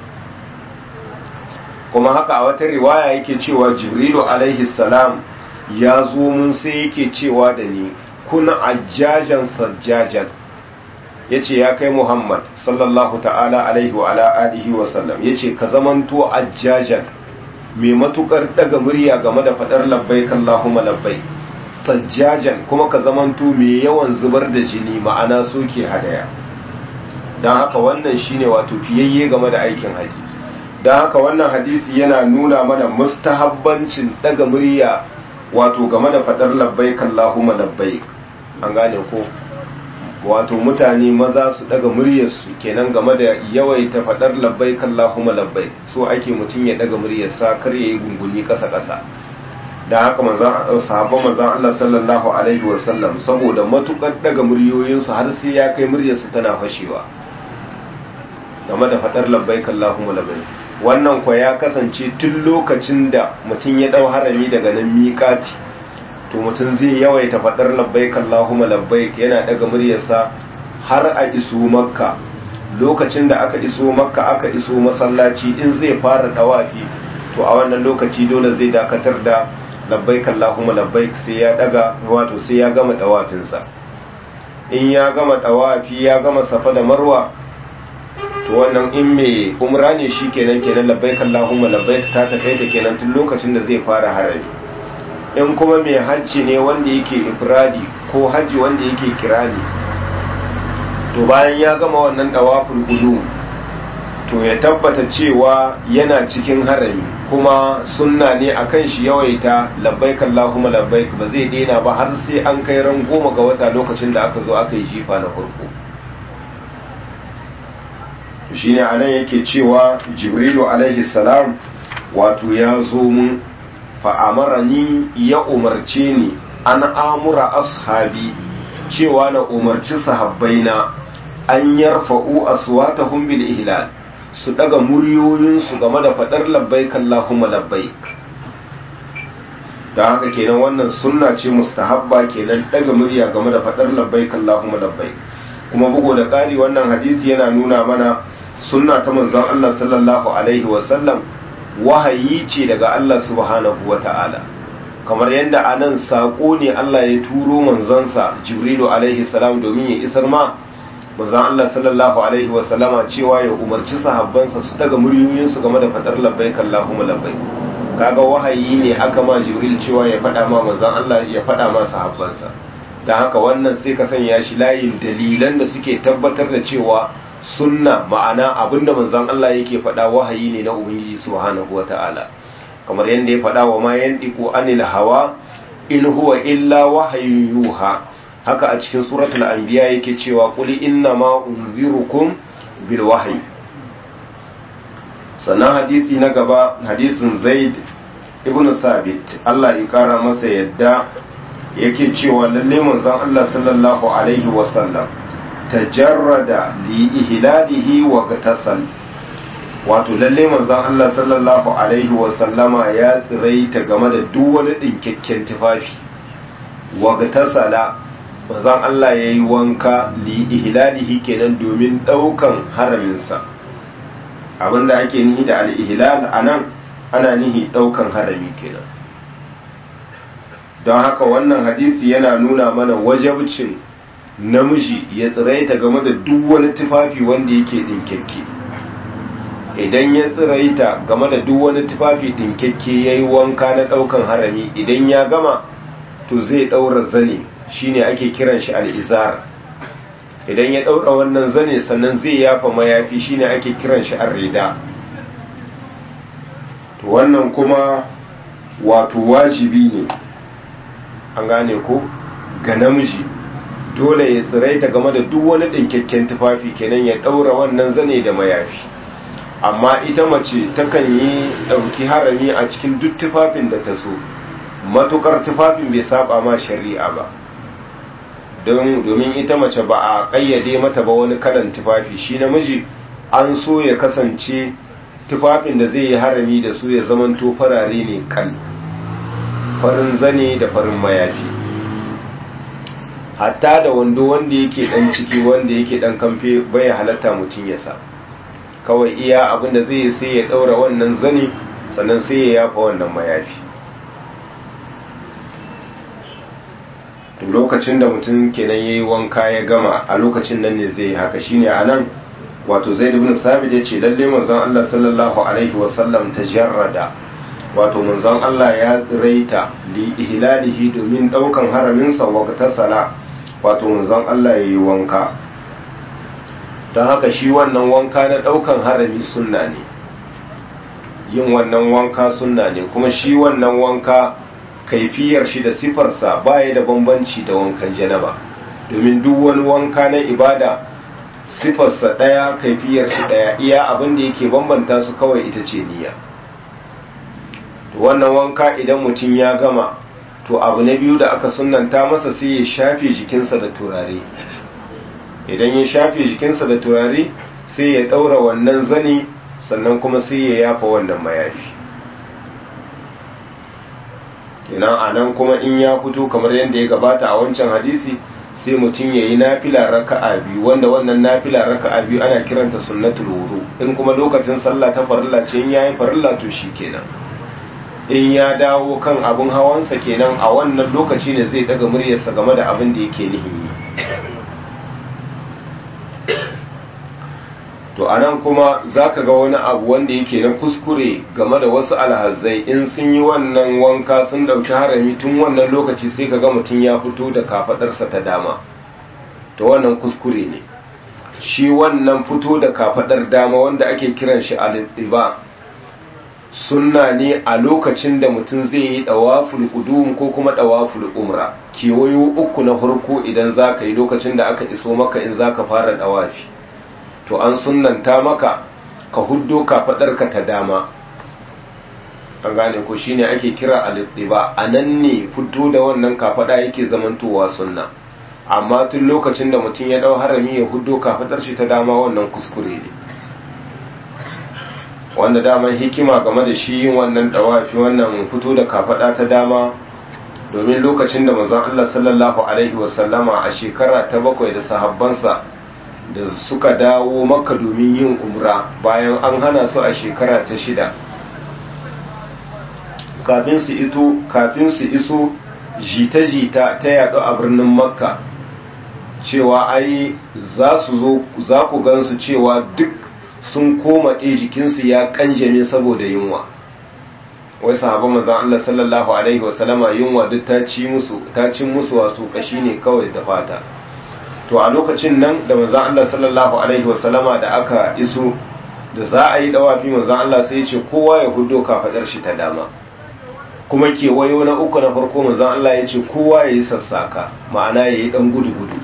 kuma haka a wata riwaya yake cewa jibrilu alaihi salam ya zo mun sai yake cewa da ni kuna ajjajan sajjajan ya ce ya kai muhammad sallallahu ta'ala alaihi wa ala alihi wa sallam ya ce ka zamanto ajjajan mai matukar daga murya game da fadar labbai kallahumma labbai sajjajan kuma ka zamanto mai yawan zubar da jini ma'ana soke hadaya don haka wannan shine wato fiyayye game da aikin haji don haka wannan hadisi yana nuna mana mustahabbancin daga murya wato game da fadar labbaik Allahumma labbaik an gane ko wato mutane maza su daga muryarsu kenan game da yawaita fadar labbaik Allahumma labbaik so ake mutum ya daga muryarsa kar yayi gunguni kasa kasa dan haka manzon sahabban manzon Allah sallallahu alaihi wasallam saboda matukar daga muryoyinsu har sai ya kai muryarsu tana fashewa game da fadar labbaik Allahumma labbaik wannan kwa ya kasance tun lokacin da mutum ya dau harami daga nan miƙati to mutum zai yawaita fadar labbaik Allahumma labbaik yana daga muryarsa har a iso makka lokacin da aka iso makka aka iso masallaci in zai fara dawafi to a wannan lokaci dole zai dakatar da labbaik Allahumma labbaik sai ya daga wato sai ya gama dawafinsa in ya gama dawafi ya gama safa da marwa to wannan in mai umra ne shi kenan kenan labbaik Allahumma labbaik ta takaita kenan tun lokacin da zai fara harami in kuma mai hajji ne wanda yake ifradi ko hajji wanda yake kirani to bayan ya gama wannan dawaful qudum to ya tabbata cewa yana cikin harami kuma sunna ne akan shi yawaita labbaik Allahumma labbaik ba zai daina ba har sai an kai ran goma ga wata lokacin da aka zo aka yi jifa na farko shine anan yake cewa jibrilu alaihi salam wato ya zo mun fa'amarani ya umarce ni an amura ashabi cewa na umarci sahabbaina an yarfa'u aswatahum bil ihlal su daga muryoyinsu game da fadar labbaik Allahumma labbaik da haka kenan wannan sunna ce mustahabba kenan daga murya game da fadar labbaik Allahumma labbaik kuma bugu da ƙari wannan hadisi yana nuna mana sunna ta manzon Allah sallallahu alaihi wasallam wahayi ce daga Allah subhanahu wata'ala kamar yadda anan sako ne Allah ya turo manzonsa Jibrilu alaihi salam domin ya isar ma manzon Allah sallallahu alaihi wasallama cewa ya umarci sahabbansa su daga muryoyinsu game da fadar labbaik Allahumma labbaik kaga wahayi ne aka ma jibril cewa ya faɗa ma manzon Allah ya faɗa ma sahabbansa don haka wannan sai ka sanya shi layin dalilan da suke tabbatar da cewa sunna ma'ana abinda manzon Allah yake faɗa wahayi ne na ubangiji subhanahu wata'ala kamar yadda ya faɗa wa ma yandiku anil hawa in huwa illa wahayun yuha haka a cikin suratul anbiya yake cewa qul inna ma unzirukum bil wahyi sannan hadisi na gaba hadisin zaid ibn sabit Allah ya kara masa yadda yake cewa lalle manzon Allah sallallahu alaihi wasallam tajarrada li ihlalihi wa gatasal wato lalle manzon Allah sallallahu alaihi wasallama ya tsiraita game da duk wani dinkakken tufafi wa gatasala manzon Allah yayi wanka li ihlalihi kenan domin daukan haraminsa abinda ake nihi da al-ihlal anan ana nihi daukan harami kenan don haka wannan hadisi yana nuna mana wajabcin namiji ya tsiraita game da duk wani tufafi wanda yake dinkekke idan ya tsiraita game da duk wani tufafi dinkekke ya yi wanka na daukan harami idan ya gama to zai daura zane shine ake kiran shi al'izar idan ya daura wannan zane sannan zai yafa mayafi shine ake kiran shi arrida to wannan kuma wato wajibi ne an gane ko ga namiji dole ya tsiraita game da duk wani ɗinkakken tufafi kenan ya ɗaura wannan zane da mayafi amma ita mace takan yi ɗauki harami a cikin duk tufafin da ta so matukar tufafin bai saba ma shari'a ba domin ita mace ba a ƙayyade mata ba wani kalan tufafi shi namiji an so ya kasance tufafin da zai yi harami da su ya zamanto farare ne kan farin zane da farin mayafi hatta da wando wanda yake dan ciki wanda yake dan kamfe bai halatta mutum ya sa kawai iya abin da zai sai ya daura wannan zane sannan sai ya yafa wannan mayafi to lokacin da mutum kenan yayi wanka ya gama a lokacin nan ne zai yi haka shine anan wato zaid ibn sabit yace lalle manzon Allah sallallahu alaihi wasallam tajarrada wato manzon Allah ya tsiraita li ihlalihi domin daukan haramin sa waqta sala wato manzon Allah yayi wanka don haka shi wannan wanka na daukan harami sunna ne yin wannan wanka sunna ne kuma shi wannan wanka kaifiyar shi da sifarsa baya da bambanci da wankan janaba domin duk wani wanka na ibada sifarsa ɗaya kaifiyar shi ɗaya iya abin da yake bambanta su kawai ita ce niyya to wannan wanka idan mutum ya gama to abu na biyu da aka sunanta masa sai ya shafe jikinsa da turare idan ya shafe jikinsa da turare sai ya ɗaura wannan zani sannan kuma sai ya yafa wannan mayafi kenan a nan kuma in ya fito kamar yadda ya gabata a wancan hadisi sai mutum ya yi nafila raka'a biyu wanda wannan nafila raka'a biyu ana kiranta sunnatul wudu in kuma lokacin sallah ta farilla ce in yayi farilla to shi kenan in ya dawo kan abin hawansa kenan a wannan lokaci ne zai daga muryarsa game da abin da yake nihin yi to anan kuma zaka ga wani abu wanda yake na kuskure game da wasu alhazai in sun yi wannan wanka sun dauki harami tun wannan lokaci sai ka ga mutum ya fito da kafadarsa ta dama to wannan kuskure ne shi wannan fito da kafadar dama wanda ake kiran shi al-ittiba sunna ne a lokacin da mutum zai yi dawaful qudum ko kuma dawaful umra kewayo uku na farko idan zaka yi lokacin da aka iso maka in zaka fara dawafi to an sunnanta maka ka huddo kafadarka ta dama an gane ko shine ake kira al-ittiba anan ne fito da wannan kafada yake zamantowa sunna amma tun lokacin da mutum ya dau harami ya huddo kafadar shi ta dama wannan kuskure ne wanda daman hikima game da shi yin wannan dawafi wannan fito da kafada ta dama domin lokacin da manzon Allah sallallahu alaihi wasallama a shekara ta bakwai da sahabbansa da suka dawo maka domin yin umra bayan an hana su a shekara ta shida kafin su ito kafin su iso jita-jita ta yaɗu a birnin makka cewa ai za su zo za ku gansu cewa duk sun koma ɗe jikinsu ya kanjame saboda yunwa wai sahabban manzon Allah sallallahu alaihi wasallama yunwa duk ta ci musu ta cin musu wasu kashi ne kawai da fata to a lokacin nan da manzon Allah sallallahu alaihi wasallama da aka iso da za a yi dawafi manzon Allah sai ya ce kowa ya hudo kafadar shi ta dama kuma kewayo na uku na farko manzon Allah ya ce kowa ya yi sassaka ma'ana ya yi dan gudu gudu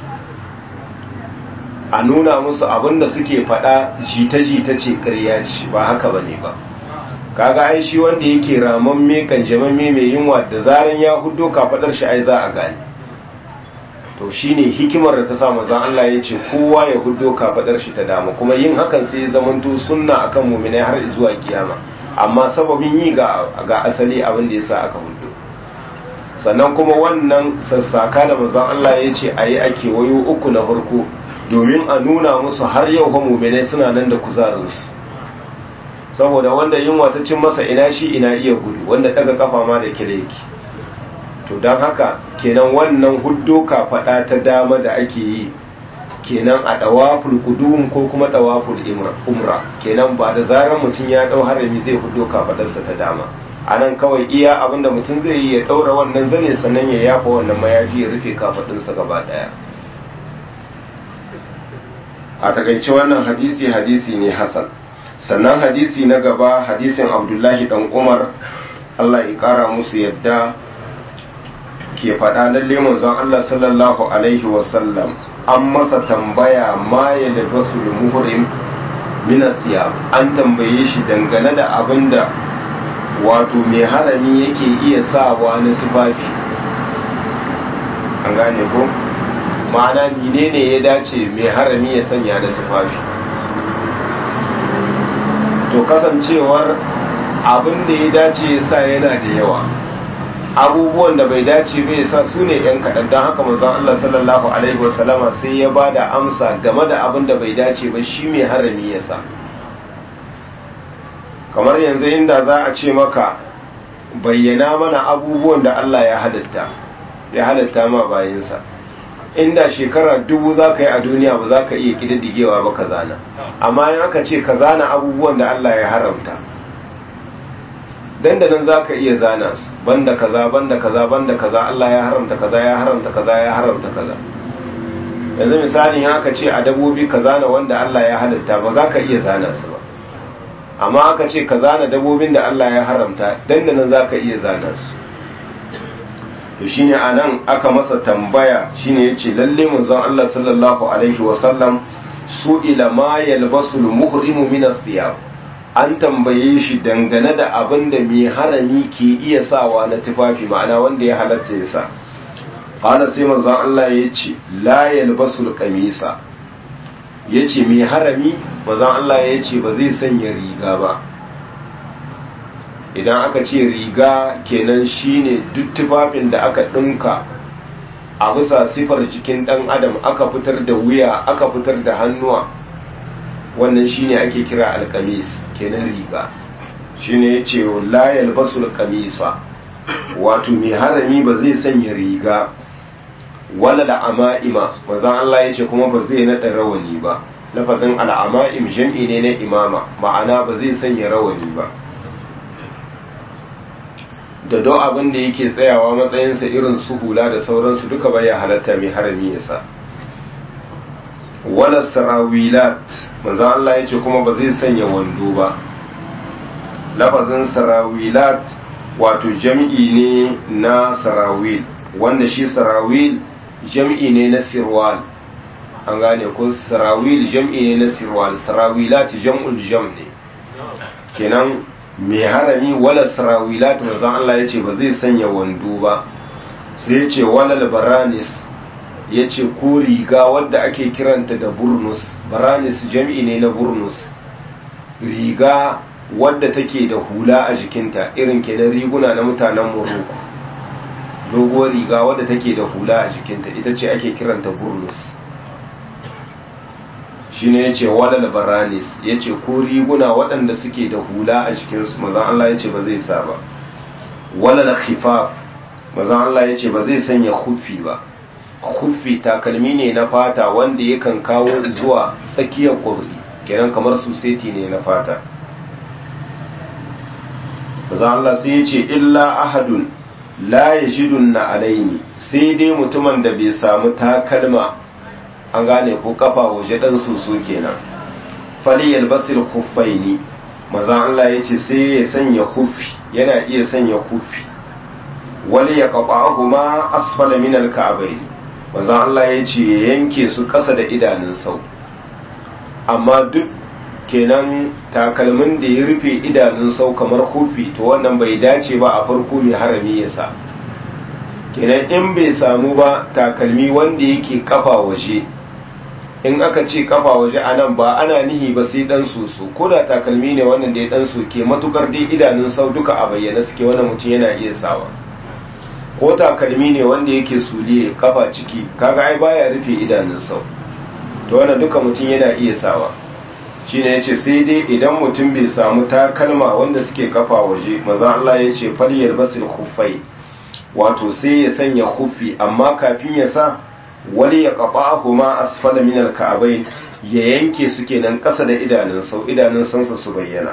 a nuna musu abinda suke faɗa jita-jita ce ƙarya ce ba haka bane ba kaga ai shi wanda yake ramamme kan jamamme mai yunwa da zaran ya hudo kafadar shi ai za a gane to shine hikimar da ta sa manzon Allah ya ce kowa ya hudo kafadar shi ta dama kuma yin hakan sai ya zamanto sunna akan mu'minai har zuwa kiyama amma sababin yi ga ga asali abin da yasa aka hudo sannan kuma wannan sassaka da manzon Allah ya ce ayi ake wayo uku na farko domin a nuna musu har yau fa mu'minai suna nan da kuzarinsu saboda wanda yunwa ta cin masa ina shi ina iya gudu wanda daga kafa ma da kire yake to don haka kenan wannan huddo kafaɗa ta dama da ake yi kenan a dawaful qudum ko kuma dawaful umra kenan ba da zarar mutum ya dau harami zai huddo kafaɗarsa ta dama anan kawai iya abinda mutum zai yi ya daura wannan zane sannan ya yafa wannan mayafi ya rufe kafaɗinsa gaba daya a takaice wannan hadisi hadisi ne hasan sannan hadisi na gaba hadisin abdullahi dan umar allah ya kara musu yadda ke faɗa lalle manzon allah sallallahu alaihi wasallam an masa tambaya ma ya labasu muhrim minasiya an tambaye shi dangane da abin da wato mai harami yake iya sawa na tufafi an gane ko ma'ana menene ya dace mai harami ya sanya na tufafi to kasancewar abin da ya dace sa yana da yawa abubuwan da bai dace bai sa su ne yan kaɗan don haka manzon Allah sallallahu alaihi wasallama sai ya ba da amsa game da abin da bai dace ba shi mai harami ya sa kamar yanzu inda za a ce maka bayyana mana abubuwan da Allah ya halitta ya halitta ma bayansa inda shekara dubu za ka yi a duniya ba za ka iya ƙididdigewa ba ka zana amma in aka ce ka zana abubuwan da Allah ya haramta dandanan za ka iya zana su banda kaza banda kaza banda kaza Allah ya haramta kaza ya haramta kaza ya haramta kaza yanzu misali in aka ce a dabobi ka zana wanda Allah ya halitta ba za ka iya zana su ba amma aka ce ka zana dabobin da Allah ya haramta dandanan za ka iya zana su to shine anan aka masa tambaya shine yace lalle manzon Allah sallallahu alaihi wasallam su ila ma yalbasul muhrimu min athiyab an tambaye shi dangane da abin da mai harami ke iya sawa na tufafi ma'ana wanda ya halatta ya sa qala sai manzon Allah yace la yalbasul qamisa yace mai harami manzon Allah yace ba zai sanya riga ba idan aka ce riga kenan shine duk tufafin da aka ɗinka a bisa sifar jikin ɗan adam aka fitar da wuya aka fitar da hannuwa wannan shine ake kira alkamis kenan riga shine ya ce layal basul kamisa wato mai harami ba zai sanya riga wala al'ama'ima mazan Allah ya ce kuma ba zai naɗa rawani ba lafazin al'ama'im jam'i ne na imama ma'ana ba zai sanya rawani ba da don abin da yake tsayawa matsayinsa irin su hula da sauransu duka baya halatta mai harami yasa wala sarawilat manzan Allah ya ce kuma ba zai sanya wando ba lafazin sarawilat wato jam'i ne na sarawil wanda shi sarawil jam'i ne na sirwal an gane ko sarawil jam'i ne na sirwal sarawilat jam'ul jam ne kenan mai harami wala sarawilat manzon Allah yace ba zai sanya wando ba sai yace wala baranis yace ko riga wadda ake kiranta da burnus baranis jam'i ne na burnus riga wadda take da hula a jikinta irin kenan riguna na mutanen Morocco doguwar riga wadda take da hula a jikinta ita ce ake kiranta burnus shine yace walal baranis yace ko riguna waɗanda suke da hula a jikinsu mazan Allah yace ba zai sa ba walal khifaf mazan Allah yace ba zai sanya khuffi ba khuffi takalmi ne na fata wanda yakan kawo zuwa tsakiyar kurli kenan kamar suseti ne na fata maza Allah sai ya ce illa ahadun la yajidun na alaini sai dai mutumin da bai samu takalma an gane ko kafa waje dan soso kenan fali yalbasil khuffaini maza Allah ya ce sai ya sanya kufi yana iya sanya kufi wali ya qata'ahuma asfala min al-ka'bayn maza Allah ya ce ya yanke su kasa da idanun sau amma duk kenan takalmin da ya rufe idanun sau kamar kufi to wannan bai dace ba a farko mai harami ya sa kenan in bai samu ba takalmi wanda yake kafa waje in aka ce kafa waje a nan ba ana nihi ba sai dan soso ko da takalmi ne wannan da ya dan soke matukar dai idanun sau duka a bayyana suke wannan mutum yana iya sawa ko takalmi ne wanda yake suliye kafa ciki kaga ai baya rufe idanun sau to wannan duka mutum yana iya sawa shine yace sai dai idan mutum bai samu takalma wanda suke kafa waje maza Allah yace falyar basil khuffai wato sai ya sanya khuffi amma kafin ya sa wali ya qata'ahu ma asfala min al-ka'bayn ya yanke su kenan kasa da idanun sau idanun sansa su bayyana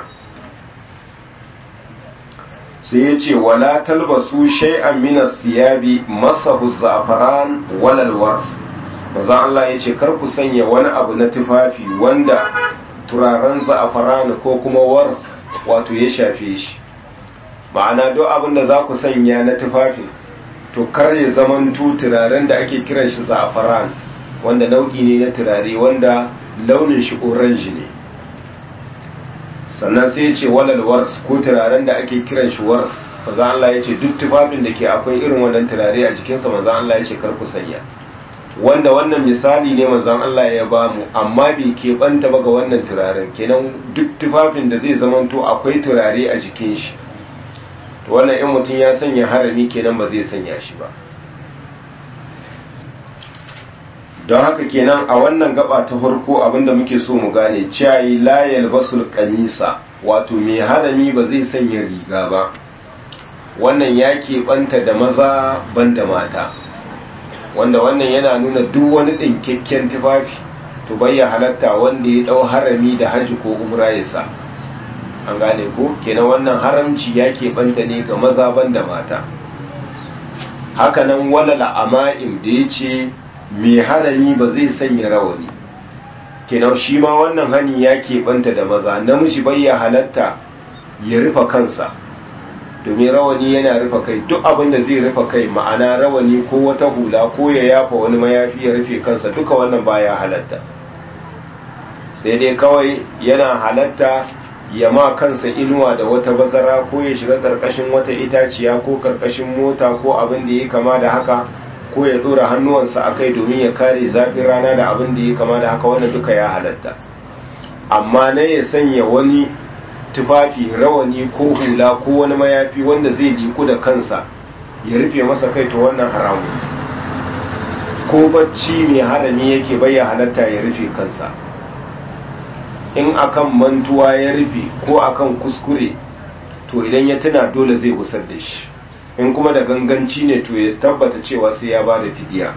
sai yace wala talbasu shay'an min as-siyabi masahu za'faran wala al-wars maza Allah yace kar ku sanya wani abu na tufafi wanda turaren za'afaran ko kuma wars wato ya shafe shi ma'ana duk abin da za ku sanya na tufafin to kar ya zamanto turaren da ake kiran shi za'afaran wanda nau'i ne na turare wanda launin shi orange ne sannan sai ya ce walal wars ko turaren da ake kiran shi wars maza Allah ya ce duk tufafin da ke akwai irin wannan turare a jikinsa maza Allah ya ce kar ku sanya wanda wannan misali ne manzon Allah ya ba mu amma bai keɓanta ba ga wannan turaren kenan duk tufafin da zai zamanto akwai turare a jikin shi to wannan in mutum ya sanya harami kenan ba zai sanya shi ba don haka kenan a wannan gaba ta farko abinda muke so mu gane ciyayi la yalbasul kamisa wato mai harami ba zai sanya riga ba wannan ya keɓanta da maza banda mata wanda wannan yana nuna duk wani ɗinkakken tufafi to bayya halatta wanda ya ɗau harami da hajji ko umra ya sa an gane ko kenan wannan haramci ya keɓanta ne ga maza ban da mata hakanan wala la'ama'im da ya ce mai harami ba zai sanya rawani kenan shi ma wannan hani ya keɓanta da maza namiji bayya halatta ya rufe kansa domin rawani yana rufe kai duk abin da zai rufe kai ma'ana rawani ko wata hula ko ya yafa wani mayafi ya rufe kansa duka wannan baya halatta sai dai kawai yana halatta ya ma kansa inuwa da wata bazara ko ya shiga karkashin wata itaciya ko karkashin mota ko abin da ya kama da haka ko ya dora hannuwansa a kai domin ya kare zafin rana da abin da ya kama da haka wannan duka ya halatta amma na ya sanya wani tufafi rawani ko hula ko wani mayafi wanda zai liku da kansa ya rufe masa kai to wannan haramu ko bacci mai harami yake bayya halatta ya rufe kansa in akan mantuwa ya rufe ko akan kuskure to idan ya tuna dole zai gusar da shi in kuma da ganganci ne to ya tabbata cewa sai ya ba da fidiya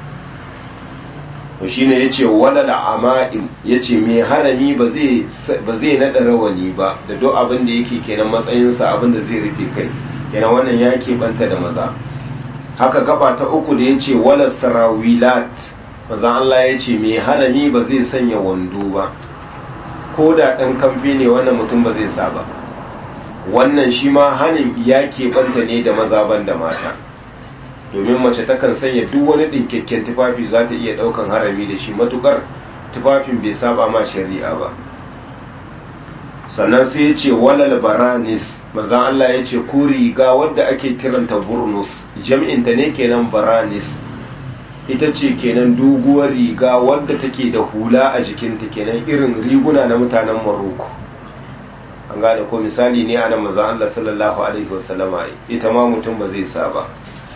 to shine yace wala ama'im yace mai harami ba zai ba zai nada rawani ba da duk abin da yake kenan matsayin sa abin da zai rufe kai kenan wannan ya banta da maza haka gaba ta uku da yace wala sarawilat maza Allah yace mai harami ba zai sanya wando ba ko da dan kamfe ne wannan mutum ba zai sa ba wannan shi ma hanin ya banta ne da maza ban da mata domin mace takan sanya duk wani ɗinkakken tufafi za ta iya ɗaukan harami da shi matukar tufafin bai saba ma shari'a ba sannan sai ya ce walal baranis manzan Allah ya ce ko riga wadda ake kiranta burnus jam'inta ne kenan baranis ita ce kenan doguwar riga wadda take da hula a jikinta kenan irin riguna na mutanen maroko an gane ko misali ne ana manzan Allah sallallahu alaihi wasallama ita ma mutum ba zai sa ba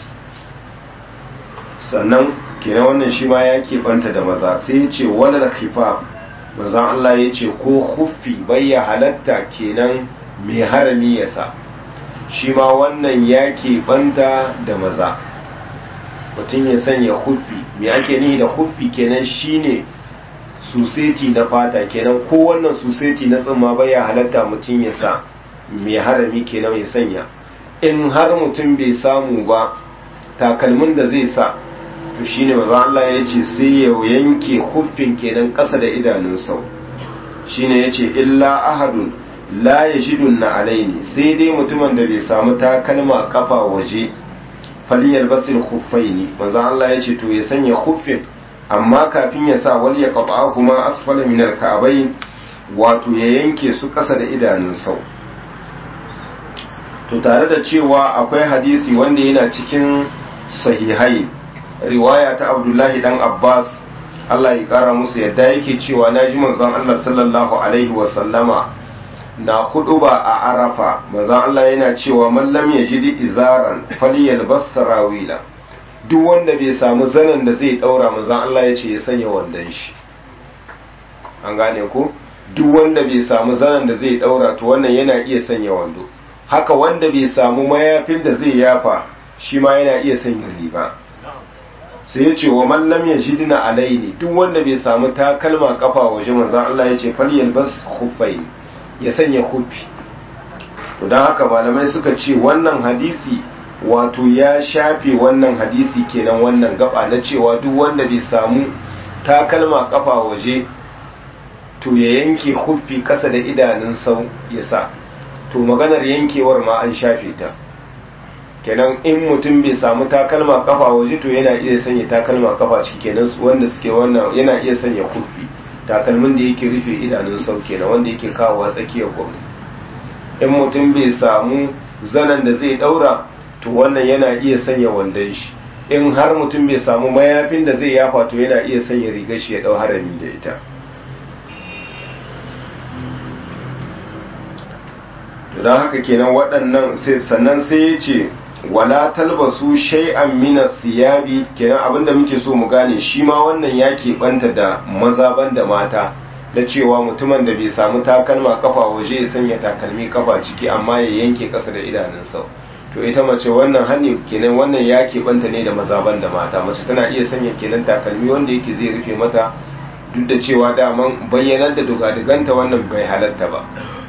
sannan kenan wannan shi ma ya keɓanta da maza sai ya ce wani da kifaf maza Allah ya ce ko huffi bayya halatta kenan mai harami ya sa shi ma wannan ya keɓanta da maza mutum ya sanya huffi mai ake nihi da huffi kenan shine suseti na fata kenan ko wannan suseti na tsimma bayya halatta mutum ya sa mai harami kenan ya sanya in har mutum bai samu ba takalmin da zai sa to shine maza Allah ya ce sai ya yanke huffin kenan ƙasa da idanun sau shine ya ce illa ahadun la ya shidun na alaini sai dai mutumin da bai samu takalma kafa waje faliyar basir huffaini maza Allah ya ce to ya sanya huffin amma kafin ya sa wal ya qata kuma asfala min al wato ya yanke su ƙasa da idanun sau to tare da cewa akwai hadisi wanda yana cikin sahihai riwaya ta abdullahi dan abbas allah ya kara musu yadda yake cewa na ji manzon allah sallallahu alaihi wasallama na hudu ba a arafa manzon allah yana cewa mallam ya ji izaran faliyal sarawila duk wanda bai samu zanen da zai daura manzon allah ya ce ya sanya wandon shi an gane ko duk wanda bai samu zanen da zai daura to wannan yana iya sanya wando haka wanda bai samu mayafin da zai yafa shi ma yana iya sanya riba sai ya ce wa mallam ya shidina alaini duk wanda bai samu takalma kafa waje manzan Allah ya ce falyal bas khuffain ya sanya khuffi to dan haka malamai suka ce wannan hadisi wato ya shafe wannan hadisi kenan wannan gaba na cewa duk wanda bai samu takalma kafa waje to ya yanke khuffi kasa da idanun sau ya sa to maganar yankewar ma an shafe ta kenan in mutum bai samu takalma kafa waje to yana iya sanya takalma kafa ciki kenan wanda suke wannan yana iya sanya kufi takalmin da yake rufe idanun sau kenan wanda yake kawowa tsakiyar gwamnati in mutum bai samu zanen da zai daura to wannan yana iya sanya wandon shi in har mutum bai samu mayafin da zai yafa to yana iya sanya rigar shi ya dau harami da ita don haka kenan waɗannan sannan sai ya ce wala talbasu shay'an min siyabi kenan abinda muke so mu gane shi ma wannan ya keɓanta da maza da mata da cewa mutumin da bai samu takalma kafa waje ya sanya takalmi kafa ciki amma ya yanke ƙasa da idanunsa to ita mace wannan hannu kenan wannan ya keɓanta ne da maza da mata mace tana iya sanya kenan takalmi wanda yake zai rufe mata duk da cewa daman bayyanar da dugadiganta wannan bai halatta ba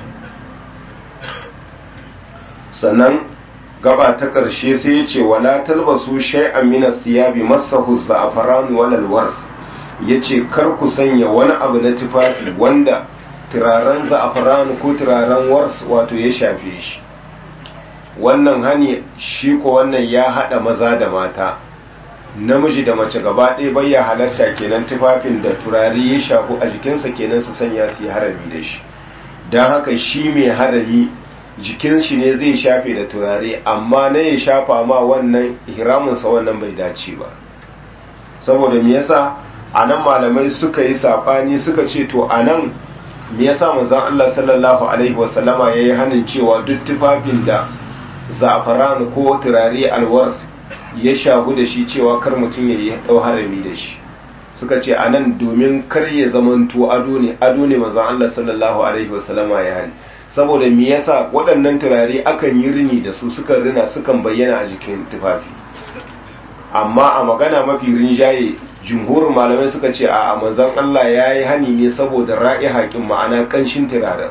sannan gaba ta ƙarshe sai ya ce wala talbasu shay'an min as-siyabi massahu za'faran wal wars yace kar ku sanya wani abu na tufafi wanda turaren za'faran ko turaren wars wato ya shafe shi wannan hani shi ko wannan ya hada maza da mata namiji da mace gaba ɗaya bai ya halatta kenan tufafin da turare ya shafu a jikinsa kenan su sanya su yi harami da shi don haka shi mai harami jikin shi ne zai shafe da turare amma na ya shafa ma wannan ihraminsa wannan bai dace ba saboda me yasa a nan malamai suka yi safani suka ce to a nan me yasa manzon Allah sallallahu alaihi wasallama yayi hanin cewa duk tufafin da za'afaran ko turare alwars ya shagu da shi cewa kar mutum ya yi dau harami da shi suka ce a nan domin kar ya zamanto ado ne ado ne manzon Allah sallallahu alaihi wasallama ya hani saboda me yasa waɗannan turare akan yi rini da su sukan rina sukan bayyana a jikin tufafi amma a magana mafi rinjaye jumhurin malamai suka ce a manzon Allah ya yi hani ne saboda ra'i haƙin ma'ana ƙanshin turaren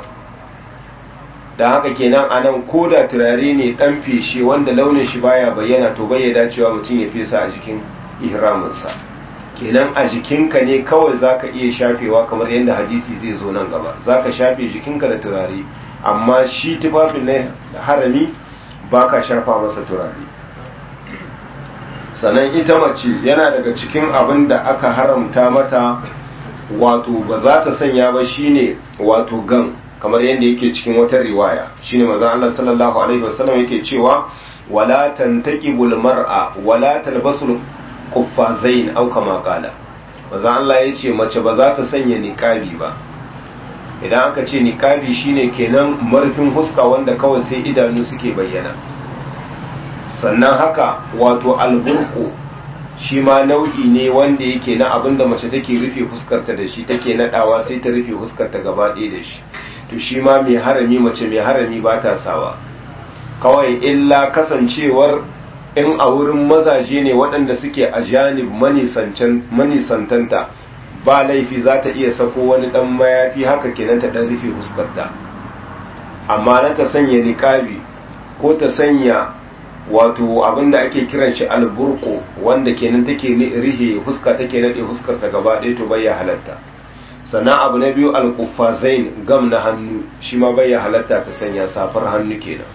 da haka kenan a nan ko da turare ne ɗan feshe wanda launin shi baya bayyana to bai ya dacewa mutum ya fesa a jikin ihraminsa kenan a jikinka ne kawai zaka iya shafewa kamar yadda hadisi zai zo nan gaba zaka shafe jikinka da turare amma shi tufafin na harami baka shafa masa turare sannan ita mace yana daga cikin abin da aka haramta mata wato ba za ta sanya ba shine wato gan kamar yadda yake cikin wata riwaya shine manzon Allah sallallahu alaihi wasallam yake cewa wala tantaqibul mar'a wala talbasul kuffazain au kama qala manzon Allah yace mace ba za ta sanya niqabi ba idan aka ce niqabi shine kenan marfin huska wanda kawai sai idanu suke bayyana sannan haka wato alburku shi ma nau'i ne wanda yake na abinda mace take rufe fuskarta da shi take nadawa sai ta rufe fuskarta gaba ɗaya da shi to shi ma mai harami mace mai harami ba ta sawa kawai illa kasancewar in a wurin mazaje ne waɗanda suke a janib manisantanta ba laifi za ta iya sako wani ɗan mayafi haka kenan ta ɗan rufe fuskarta amma na ta sanya niqabi ko ta sanya wato abinda ake kiran shi alburko wanda kenan take rihe huska take nade huskar ta gaba ɗaya to bayya halatta sannan abu na biyu alkufazain gam na hannu shi ma bayya halatta ta sanya safar hannu kenan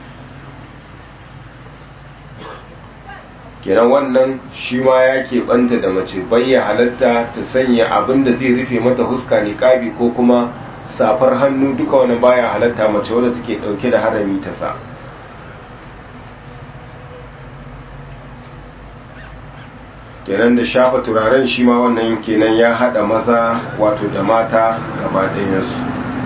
kenan wannan shi ma ya keɓanta da mace bayya halatta ta sanya abin da zai rufe mata huska niƙabi ko kuma safar hannu duka wani baya halatta mace wadda take ɗauke da harami ta sa kenan da shafa turaren shi ma wannan kenan ya haɗa maza wato da mata gaba ɗayansu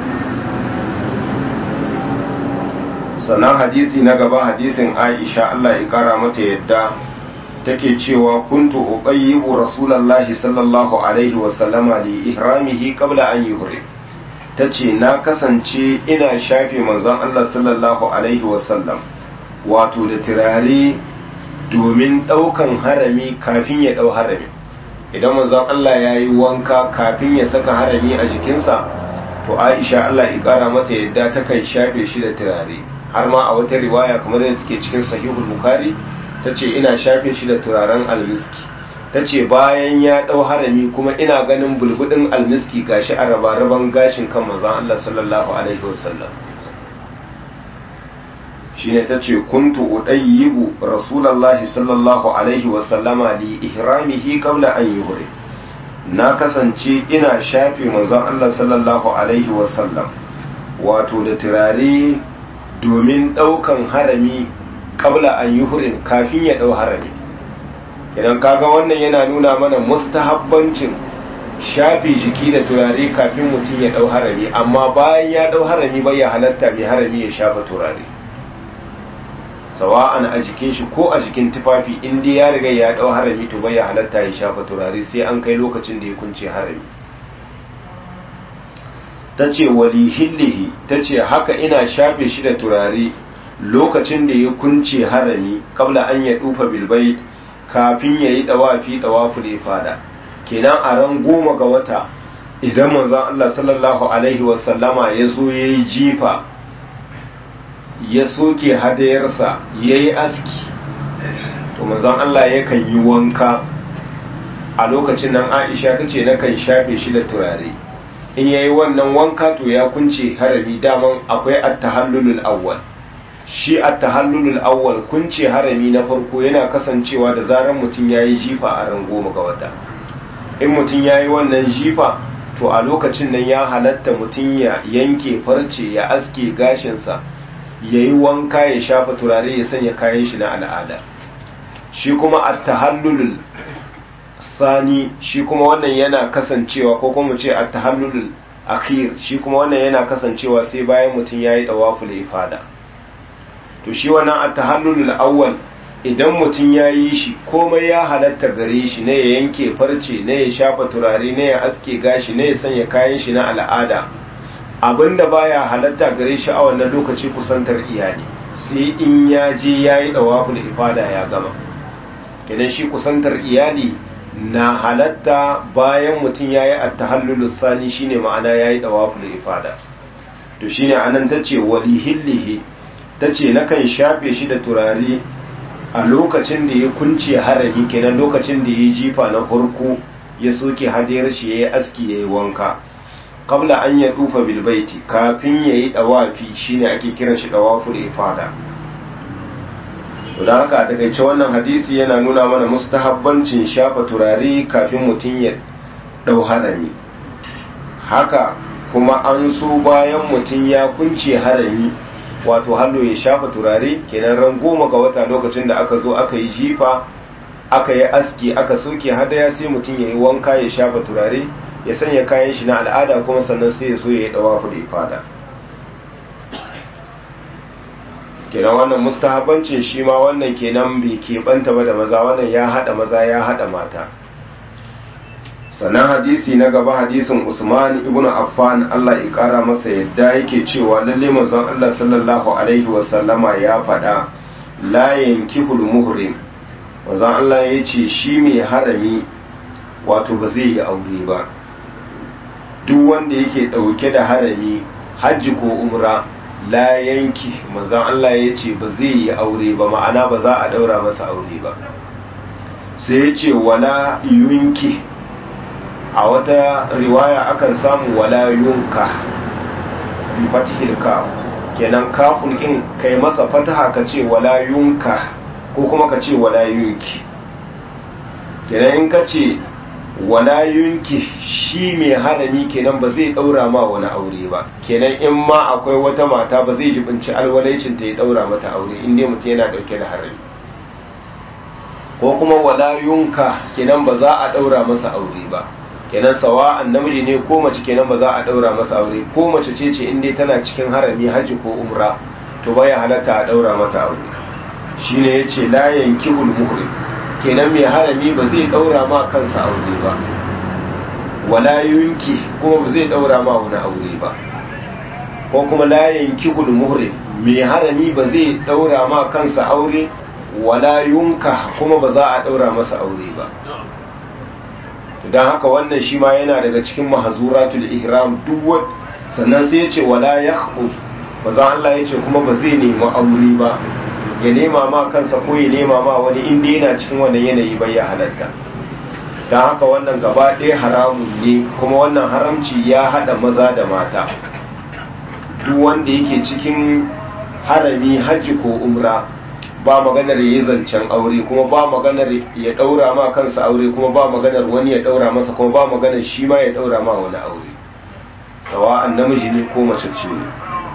sannan hadisi na gaba hadisin aisha allah ya ƙara mata yadda take cewa kuntu uqayyibu rasulullahi sallallahu alaihi wa sallama li ihramihi qabla an yuhrim tace na kasance ina shafe manzon Allah sallallahu alaihi wa sallam wato da turare domin daukan harami kafin ya dau harami idan manzon Allah yayi wanka kafin ya saka harami a jikinsa to Aisha Allah ya kara mata yadda takan shafe shi da turare har ma a wata riwaya kamar da take cikin sahihul bukhari ta ce ina shafe shi da turaren almiski ta ce bayan ya ɗau harami kuma ina ganin bulbudin almiski gashi a rabaraban gashin kan mazan Allah sallallahu alaihi wasallam shi ne ta ce kuntu udayyibu rasulallahi sallallahu alaihi wasallama li ihramihi qabla an yuhri na kasance ina shafe manzon Allah sallallahu alaihi wasallam wato da turare domin ɗaukan harami kabla an yi hurin kafin ya ɗau harami idan kaga wannan yana nuna mana mustahabbancin shafi jiki da turare kafin mutum ya ɗau harami amma bayan ya ɗau harami bai ya halatta mai harami ya shafa turare sawa'an a jikin shi ko a jikin tufafi inda ya riga ya ɗau harami to bai ya halatta ya shafa turare sai an kai lokacin da ya kunce harami ta ce wali hillihi ta ce haka ina shafe shi da turare lokacin da ya kunce harami kabla an ya dufa bilbai kafin ya yi dawafi dawafu da ya fada kenan a ran goma ga wata idan manzon Allah sallallahu alaihi wasallama ya zo ya yi jifa ya soke hadayarsa ya yi aski to manzon Allah yakan yi wanka a lokacin nan aisha ta ce nakan shafe shi da turare in yayi wannan wanka to ya kunce harami daman akwai at-tahallulul awwal shi at-tahallulul awwal kunce harami na farko yana kasancewa da zaran mutum yayi jifa a ran goma ga wata in mutum yayi wannan jifa to a lokacin nan ya halatta mutum ya yanke farce ya aske gashinsa yayi wanka ya shafa turare ya sanya kayan shi na al'ada shi kuma at-tahallulul sani shi kuma wannan yana kasancewa ko kuma ce at-tahallulul akhir shi kuma wannan yana kasancewa sai bayan mutum yayi dawaful ifada to shi wannan at-tahallulul awwal idan mutum yayi shi komai ya halatta gare shi ne ya yanke farce ne ya shafa turare ne ya aske gashi ne ya sanya kayan shi na al'ada abinda baya halatta gare shi a wannan lokaci kusantar iyali sai in ya je yayi dawaful ifada ya gama kenan shi kusantar iyali na halatta bayan mutum ya yi attahallulu sani shine ma'ana ya yi ɗawaful ifada to shine anan ta ce wali hillihi ta ce nakan shafe shi da turare a lokacin da ya kunce harami kenan lokacin da ya jifa na farko ya soke hadiyar shi ya yi aski ya yi wanka kabla an ya dufa bilbaiti kafin ya yi ɗawafi shine ake kiran shi ɗawaful ifada don haka a takaice wannan hadisi yana nuna mana mustahabbancin shafa turare kafin mutum ya dau harami haka kuma an so bayan mutum ya kunce harami wato hallo ya shafa turare kenan ran goma ga wata lokacin da aka zo aka yi jifa aka yi aski aka soke hadaya sai mutum ya yi wanka ya shafa turare ya sanya kayan shi na al'ada kuma sannan sai ya so ya yi dawafu da ifada kenan wannan mustahabancin shi ma wannan kenan bai keɓanta ba da maza wannan ya haɗa maza ya haɗa mata sannan hadisi na gaba hadisin usman ibn affan allah ya ƙara masa yadda yake cewa lalle manzon allah sallallahu alaihi wasallama ya faɗa la yankihul muhrim manzon allah ya ce shi mai harami wato ba zai yi aure ba duk wanda yake ɗauke da harami hajji ko umra la yanki manzon Allah ya ce ba zai yi aure ba ma'ana ba za a daura masa aure ba sai ya ce wala yunki a wata riwaya akan samu wala yunka bi fatihil kaf kenan kafun kin kai masa fataha ka ce wala yunka ko kuma ka ce wala yunki kenan in ka ce wala yunki shi mai harami kenan ba zai daura ma wani aure ba kenan in ma akwai wata mata ba zai jibinci alwalaicin ta ya daura mata aure in dai mutum yana dauke da harami ko kuma wala yunka kenan ba za a daura masa aure ba kenan sawa'an namiji ne ko mace kenan ba za a daura masa aure ko mace ce ce in dai tana cikin harami haji ko umra to baya halatta a daura mata aure shine yace la yankihul muhrim kenan mai harami ba zai daura ma kansa aure ba wala yunki kuma ba zai daura ma wani aure ba ko kuma la yankihul muhrim mai harami ba zai daura ma kansa aure wala yunka kuma ba za a daura masa aure ba don haka wannan shi ma yana daga cikin mahazuratul ihram duk wani sannan sai ya ce wala yakhbu ba za Allah ya ce kuma ba zai nemi aure ba ya nema ma kansa ko ya nema ma wani inda yana cikin wannan yanayi bai ya halatta don haka wannan gaba ɗaya haramun ne kuma wannan haramci ya haɗa maza da mata duk wanda yake cikin harami hajji ko umra ba maganar ya yi zancen aure kuma ba maganar ya ɗaura ma kansa aure kuma ba maganar wani ya ɗaura masa kuma ba maganar shi ma ya ɗaura ma wani aure sawa'an namiji ne ko mace ce ne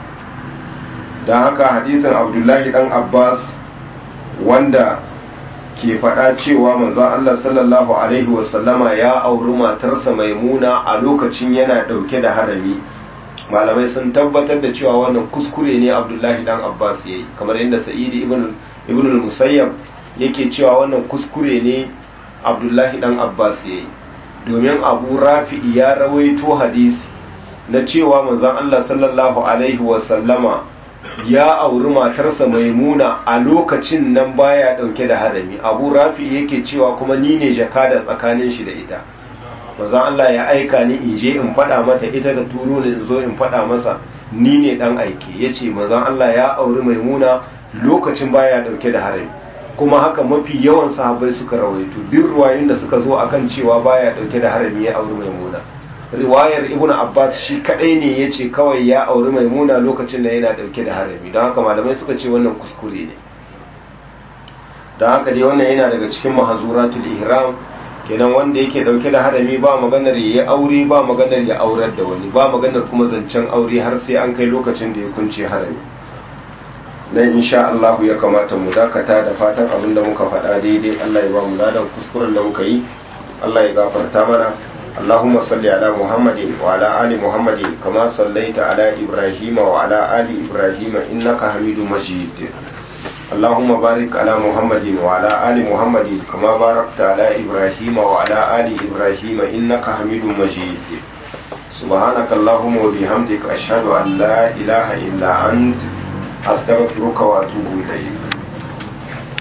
don haka hadisin abdullahi dan abbas wanda ke faɗa cewa manzon Allah sallallahu alaihi wasallama ya auri matarsa maimuna a lokacin yana ɗauke da harami malamai sun tabbatar da cewa wannan kuskure ne abdullahi dan abbas ya yi kamar yadda sa'idi ibn al-musayyab yake cewa wannan kuskure ne abdullahi dan abbas ya yi domin abu rafi ya rawaito hadisi na cewa manzon Allah sallallahu alaihi wasallama ya auri matarsa maimuna a lokacin nan baya dauke da harami abu rafi yake cewa kuma ni ne jakada tsakanin shi da ita manzon Allah ya aika ni in je in faɗa mata ita da turo ne in zo in faɗa masa ni ne dan aike yace manzon Allah ya auri maimuna lokacin baya dauke da harami kuma haka mafi yawan sahabbai suka rawaito duk ruwayoyin da suka zo akan cewa baya dauke da harami ya auri maimuna riwayar ibnu abbas shi kadai ne ya ce kawai ya auri maimuna lokacin da yana dauke da harami don haka malamai suka ce wannan kuskure ne don haka dai wannan yana daga cikin mahazuratul ihram kenan wanda yake dauke da harami ba maganar ya yi aure ba maganar ya aurar da wani ba maganar kuma zancen aure har sai an kai lokacin da ya kunce harami dan insha Allah ya kamata mu dakata da fatan abin da muka faɗa daidai Allah ya ba mu ladan kuskuren da muka yi Allah ya gafarta mana اللهم صل على محمد وعلى آل محمد كما صليت على إبراهيم وعلى آل إبراهيم إنك حميد مجيد اللهم بارك على محمد وعلى آل محمد كما باركت على إبراهيم وعلى آل إبراهيم إنك حميد مجيد سبحانك اللهم وبحمدك أشهد أن لا إله إلا أنت أستغفرك وأتوب إليك